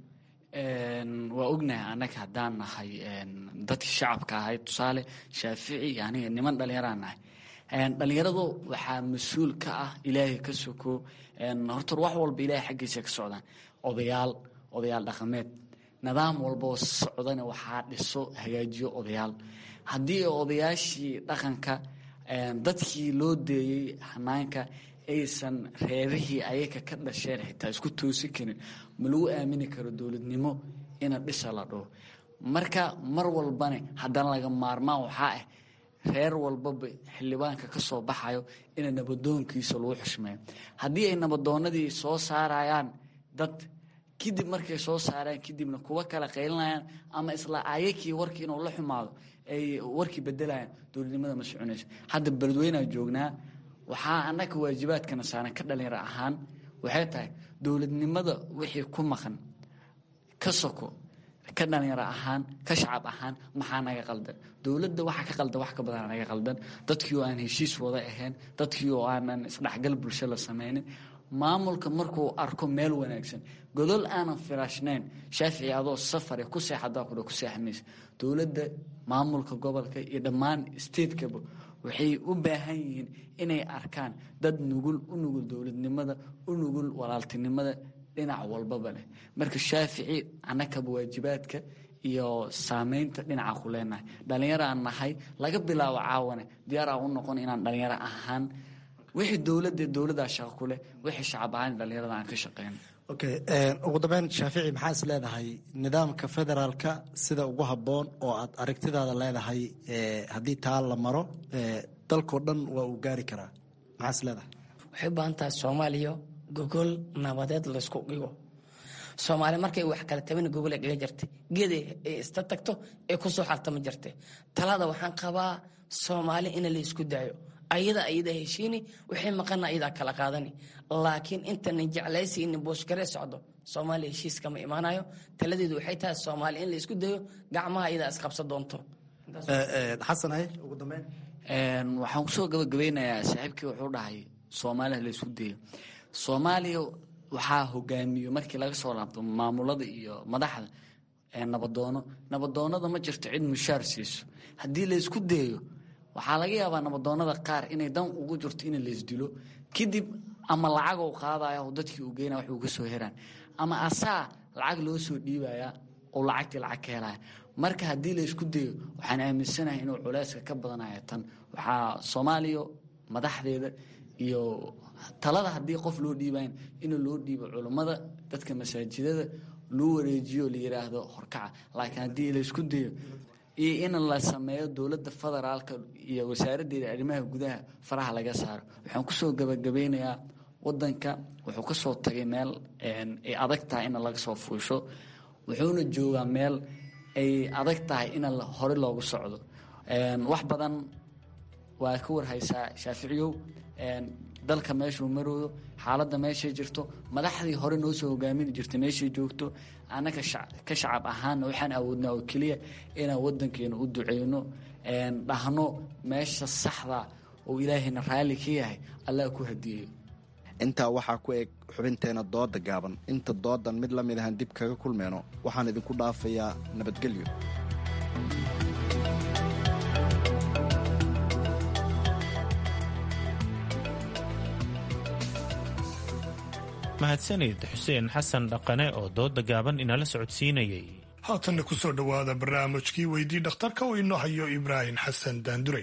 waa ognahay annaga haddaan nahay dadkii shacabka ahay tusaale shaafici aniga niman dhallinyaraan nahay dhallinyaradu waxaa mas-uul ka ah ilaahay ka soko horta wax walba ilaahay xaggiisa ka socdaan odayaal odayaal dhaqameed nidaam walboo socdana waxaa dhiso hagaajiyo odayaal haddii odayaashii dhaqanka dadkii loo deeyey hanaanka aysan reerihii ayaga ka dhasheen xitaa isku toosin karin ma lagu aamini karo dowladnimo ina dhisa la dhaho marka mar walbane haddana laga maarmaan waxaa ah reer walbaba xildhibaanka ka soo baxayo ina nabadoonkiisa lagu xushmeeyo haddii ay nabadoonadii soo saarayaan dad kadib markay soo saaraan kadibna kuwa kale qaylinayaan ama isla ayakii warkii inuu la xumaado ay warkii bedelayaan dowladnimada ma soconayso hadda beledweynaa joognaa waxaa annaga waajibaadkana saaran ka dhalinyaro ahaan waxay tahay dowladnimada wixii ku maqan ka soko ka dhalinyaro ahaan ka shacab ahaan maxaa naga qaldan dowladda waxa ka qaldan wax ka badan naga qaldan dadkii oo aan heshiis wada ahayn dadkii oo aanan isdhexgal bulsho la samaynin maamulka markuu arko meel wanaagsan godol aanan firaashnayn shaafici adoo safare ku seexadaa kudha ku seexmaysa dowladda maamulka gobolka iyo dhammaan statekaba waxay u baahan yihiin inay arkaan dad nugul u nugul dowladnimada u nugul walaaltinimada dhinac walbaba leh marka shaafici annakaba waajibaadka iyo saameynta dhinaca ku leenahay dhallinyaro aan nahay laga bilaabo caawane diyaar aan u noqon inaan dhallinyaro ahaan wixii dowladda dowladdaa shaqo ku leh wixii shacab ahaan dhallinyarada aan ka shaqeyno okay ugu dambeyn shaafici maxaa is leedahay nidaamka federaalka sida ugu habboon oo aad aragtidaada leedahay haddii taa la maro dalkao dhan waa uu gaari karaa maxaa is leedahay waxay u baahan tahay soomaaliya gogol nabadeed laysku dhigo soomaali markay wax kala tabana gogol ay dhiga jirtay geed ay ista tagto ee kusoo xaltama jirtay talada waxaan qabaa soomaali in la isku daayo ayada ayada heshiini waxay maqana ayadaa kala qaadani laakiin intanan jeclaysiinin booshgaree socdo soomaaliya heshiis kama imaanayo taladeedu waxay tahay soomaali in la isku dayo gacmaha ayadaa isqabsa doonto xasan hay ugu dambeyn waxaan kusoo gabagabeynayaa saaxiibkii wuxuu dhahay soomaaliha la isku dayo soomaaliya waxaa hogaamiyo markii laga soo laabto maamulada iyo madaxda nabadoono nabadoonada ma jirto cid mushaar siiso haddii la isku dayo waxaa laga yaabaa nabadoonada qaar inay dan ugu jirto in laysdilo kadib ama lacag u qaadaya oo dadkii uu geynaya wax uga soo heraan ama asaa lacag loo soo dhiibaya oo lacagtii lacag ka helaya marka haddii la isku dayo waxaan aaminsanahay inuu culeyska ka badanaya tan waxaa soomaaliya madaxdeeda iyo talada haddii qof loo dhiibayn in loo dhiibo culummada dadka masaajidada loo wareejiyo la yiraahdo horkaca laakiin haddii la isku dayo iyo in la sameeyo dowladda federaalka iyo wasaaraddeeda arrimaha gudaha faraha laga saaro waxaan kusoo gabagabeynayaa wadanka wuxuu ka soo tagay meel ay adag tahay in laga soo fuusho wuxuuna joogaa meel ay adag tahay in hore loogu socdo wax badan waa ka warhaysaa shaaficiyow dalka meeshuu marooyo xaaladda meeshay jirto madaxdii hore noo soo hogaamini jirtay meeshay joogto annaka ka shacab ahaana waxaan awoodnaa oo keliya inaan wadankeena u duceyno dhahno meesha saxda oo ilaahayna raalli ka yahay allah ku hadiyeyo intaa waxaa ku eg xubinteena dooda gaaban inta doodan mid la mid ahaan dib kaga kulmeyno waxaan idinku dhaafayaa nabadgelyo mahadsanid xuseen xasan dhaqane oo dooda gaaban inala socodsiinayay haatanna ku soo dhowaada barnaamijkii weydii dhakhtarka oo inoo hayo ibraahim xasan daandurey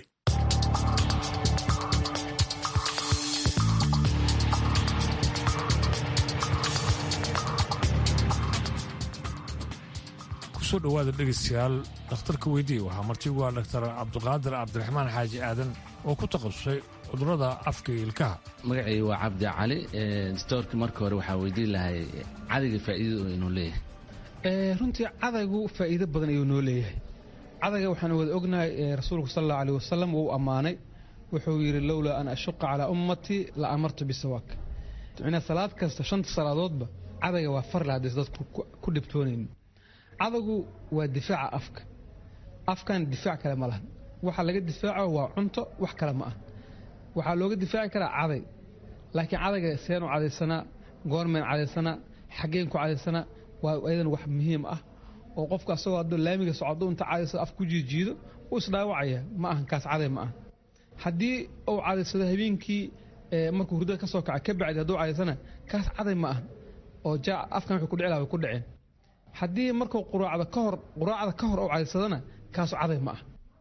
kusoo dhowaada dhegaystayaal dhakhtarka weydiye waxaa martigu ah dhaktar cabdiqaadir cabdiraxmaan xaaji aadan oo ku takhasusay cudurrada afka iyo ilkaha magacay waa cabdi cali dictoorka marka hore waxaa weydiin lahay cadayga faa'iidada inuu leeyahay runtii cadaygu faa'iido badan ayuu noo leeyahay cadayga waxaan wada ognahay rasuulku sal allahu aleh wasalam wuu ammaanay wuxuu yidhi lowlaa an ashuqa calaa ummatii la amartu bisawaak micnaa salaad kasta shanta salaadoodba cadayga waa farle haddays dadku ku dhibtoonaynin cadaygu waa difaaca afka afkan difaac kale ma lahan waxa laga difaaco waa cunto wax kale ma ah waxaa looga difaaci karaa caday laakiin cadayga seenu cadaysanaa goormeen cadaysanaa xaggeen ku cadaysanaa waa ayadan wax muhiim ah oo qofku asagoo hadduu laamiga socdo inta cadaysado af ku jiijiido wuu isdhaawacaya ma ahan kaas caday ma ah haddii uu cadaysado habeenkii markuu hurdada ka soo kaca ka bacdi hadduu cadaysana kaas caday ma ah oo jaa afkan wuxuu ku dhici laha way ku dhaceen haddii markuu quraacda ka hor quraacda ka hor uu cadaysadana kaasu caday ma ah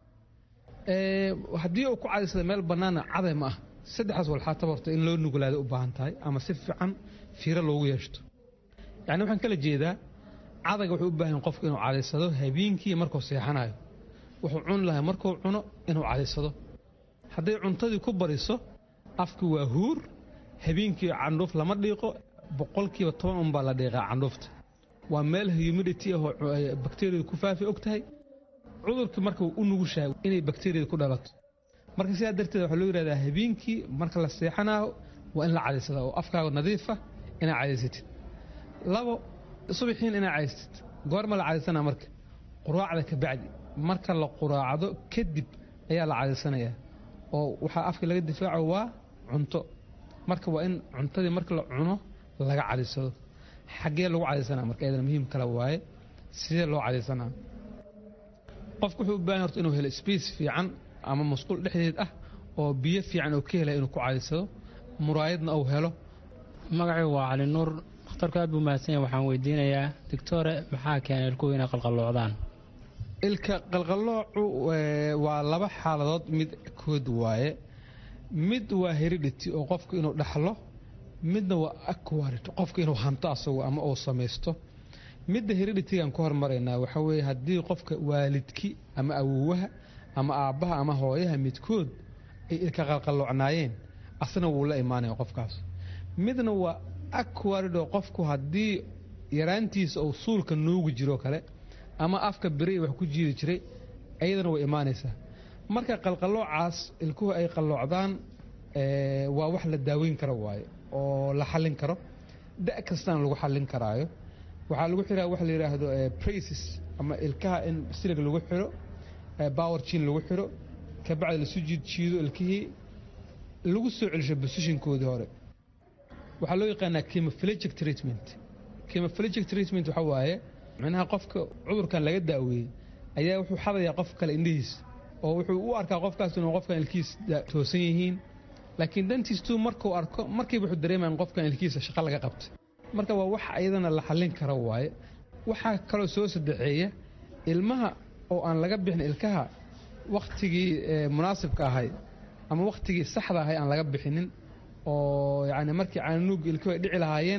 haddii uu ku cadaysada meel bannaana caday ma ah saddexdaas walxaataba horta in loo nugulaada u baahan tahay ama si fiican fiiro loogu yeeshto yacni waxaan kala jeedaa cadayga wuxuu u baahan qofku inuu cadaysado habeenkii markuu seexanayo wuxuu cuni lahay markuu cuno inuu cadaysado hadday cuntadii ku bariso afku waa huur habeenkii candhuuf lama dhiiqo boqolkiiba toban unbaa la dhiiqaa candhuufta waa meel humidity ahoo bakteriyadu ku faafi og tahay cudurkii marka u nugushahay inay bakteriyada ku dhalato marka sidaa darteed waxaa loo yidhahdaa habeenkii marka la seexanaayo waa in la cadaysada oo afkaaga nadiifa inaa cadaysatid labo subaxiin inaa cadaysatid goorma la cadaysanaa marka quraacda ka bacdi marka la quraacdo kadib ayaa la cadaysanayaa oo waxaa afka laga difaaco waa cunto marka waa in cuntadii marka la cuno laga cadaysado xaggee lagu cadaysanaa marka ayadana muhiim kale waaye sidee loo cadaysanaa qofku wuxuu u baahan horta inuu helo space fiican ama masquul dhexdeed ah oo biyo fiican oo ka helaya inuu ku cadaysado muraayadna uu helo magacaygu waa cali nuur dhakhtarku aad buu mahadsanya waxaan weydiinayaa doctore maxaa keenay ilkuhu inay qalqalloocdaan ilka qalqalloocu waa laba xaaladood mid kood waaye mid waa heredity oo qofku inuu dhaxlo midna waa aquarid qofku inuu hanto asagu ama uu samaysto midda hereditigaan ku hormaraynaa waxaa weeye haddii qofka waalidki ama awowaha ama aabbaha ama hooyaha midkood ay ilka qalqalloocnaayeen asna wuu la imaanaya qofkaas midna waa aquarid oo qofku haddii yaraantiisa uu suulka nuugi jiro kale ama afka beri wax ku jiidi jiray ayadana way imaanaysaa marka qalqalloocaas ilkuhu ay qalloocdaan waa wax la daaweyn karo waaye oo la xallin karo da' kastana lagu xallin karaayo waxaa lagu xiraa waxa la yidhaahdo braces ama ilkaha in silig lagu xiro power jin lagu xiro kabacdi lasu jiid jiido ilkihii lagu soo celisho positionkoodii hore waxaa loo yaqaanaa chemophilegic treatment chemophilegic treatment waxa waaye micnaha qofka cudurkan laga daaweeyey ayaa wuxuu xadayaa qof kale indhihiisa oo wuxuu u arkaa qofkaas inuu qofkan ilkiis toosan yihiin laakiin dantiistuu markuu arko markiiba wuxuu dareemaya in qofkan ilkiisa shaqo laga qabtay marka waa wax ayadana la xallin karo waaye waxaa kaloo soo sadexeeya ilmaha oo aan laga bixin ilkaha wakhtigii munaasibka ahay ama wakhtigii saxda ahay aan laga bixinin oo yacni markii caanuuga ilkuhu ay dhici lahaayeen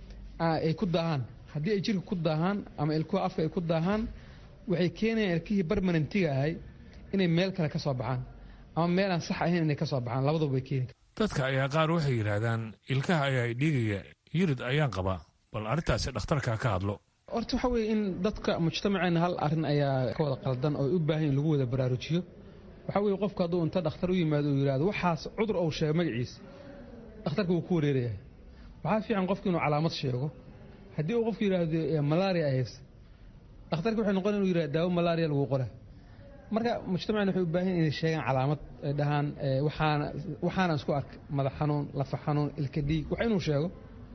ay ku daahaan haddii ay jirka ku daahaan ama ilkuha afka ay ku daahaan waxay keenayaan ilkihii barmanentiga ahay inay meel kale ka soo baxaan ama meel aan sax ahayn inay ka soo baxaan labaduba bay keeni dadka ayaa qaar waxay yidhaahdaan ilkaha ayaa dhiigaya yirid ayaan qabaa bal arrintaasi dhakhtarka ka hadlo horta waxa weeye in dadka mujtamaceena hal arrin ayaa ka wada qaldan oo ay u baahan in lagu wada baraarujiyo waxaa weeye qofku hadduu inta dhakhtar u yimaado uu yidhahdo waxaas cudur uu sheego magaciisa dhakhtarka wuu ku wareerayaa waxaa fiican qofku inuu calaamad sheego haddii uu qofku yidhaahdo malaria ay haysa dhakhtarka waxay noqon inuu yidhahdo daawo malaria lagu qora marka mujtamacna waxay u baahan inay sheegaan calaamad ay dhahaan waxaana waxaana isku ark madax xanuun lafa xanuun ilka dhiig wax inuu sheego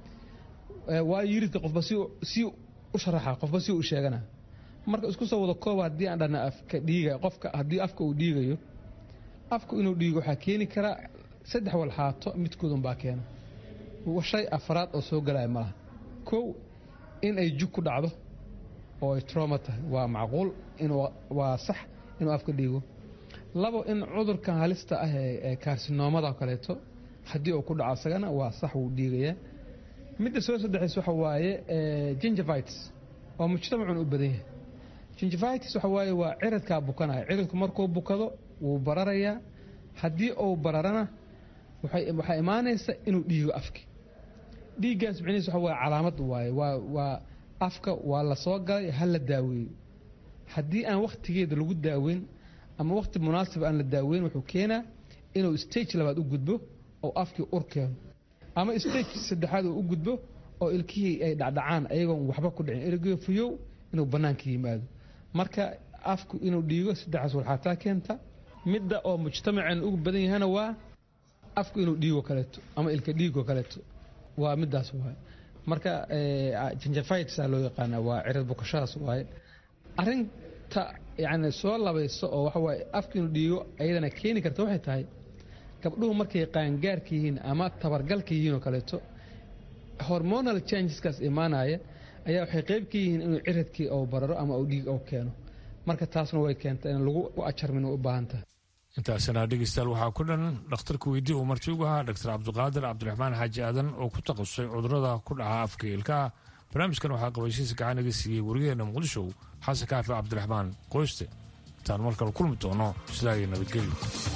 waa yiridka qofba si si u sharaxa qofba si u sheegana marka isku soo wada kooba haddii aan dhana afka dhiiga qofka haddii afka uu dhiigayo afku inuu dhiigo waxaa keeni kara saddex walxaato midkoodun baa keena shay afraad oo soo galaya malaha kow in ay jug ku dhacdo oo ay trauma tahay waa macquul inuu waa sax inuu afka dhiigo labo in cudurkan halista ah ee karsinoomada kaleeto haddii uu ku dhaco isagana waa sax wuu dhiigayaa midda soo saddexays waxa waaye gingivites oo mujtamacun u badan yahay gingivitis waxa waaye waa ciridkaa bukanaya ciridku markuu bukado wuu bararayaa haddii uu bararana waxaa imaanaysa inuu dhiigo afki dhiiggaas micnihiis waxa waaye calaamad waaye waa waa afka waa la soo galay ha la daaweeyo haddii aan wakhtigeeda lagu daaweyn ama wakhti munaasib aan la daaweyn wuxuu keenaa inuu stage labaad u gudbo oo afkii ur keeno ama stage saddexaad uu u gudbo oo ilkihii ay dhacdhacaan ayagoon waxba ku dhicin ergeo fuyow inuu bannaanka yimaado marka afku inuu dhiigo saddexaas walxaataa keenta midda oo mujtamaceen ugu badan yahana waa afku inuu dhiigo kaleeto ama ilka dhiigo kaleeto waa midaas waaye marka gingivitis loo yaqaana waa cirid bukashadaas waaye arinta yani soo labayso oo waxa waaye afka inuu dhiigo ayadana keeni karta waxay tahay gabdhuhu markay qaangaarka yihiin ama tabargalka yihiin oo kaleeto hormonal changeskaas imaanaya ayaa waxay qayb ka yihiin inuu ciridkii ou bararo ama uu dhiig ou keeno marka taasna way keenta in lagu ajarmin u baahan tahay intaasina dhegeystayaal waxaa ku dhan dhakhtarka weydii uu marti ugu ahaa dr cabdiqaadir cabdiraxmaan xaaji aadan oo ku takhasusay cudurada ku dhaca afka ilkaha barnaamijkan waxaa qabayshiisa gacan iga siiyey wariyaheena muqdisho xasan kaafi cabdiraxmaan qoyste intaan markale kulmi doono sidaa iyo nabadgelyo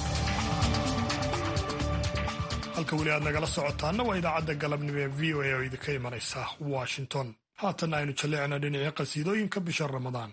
halka weli aad nagala socotaana waa idaacadda galabnimo ee v o a oo idinka imanaysa washington haatanna aynu jalleecna dhinacii qasiidooyinka bisha ramadaan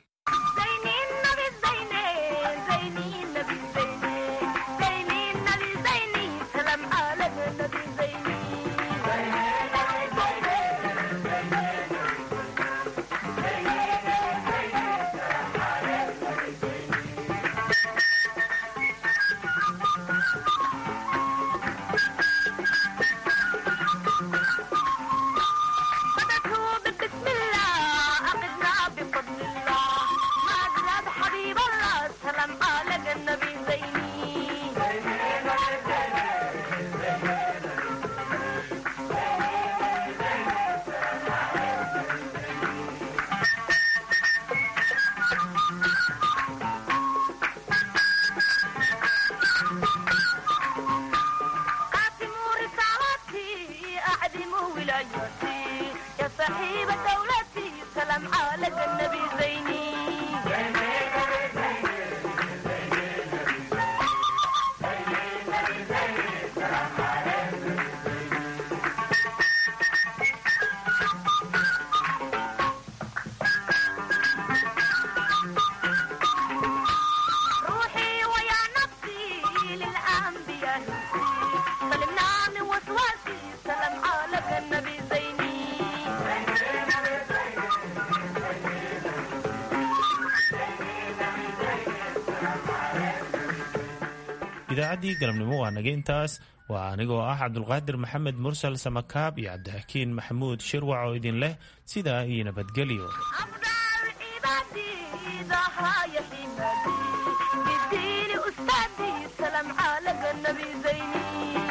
idaacaddii galabnimo waa naga intaas waa anigoo ah cabdulqaadir maxamed mursal samakaab iyo cabdixakiin maxamuud shirwac oo idin leh sidaa iyo nabadgelyo بالدين أستاذي سلام على النبي زيني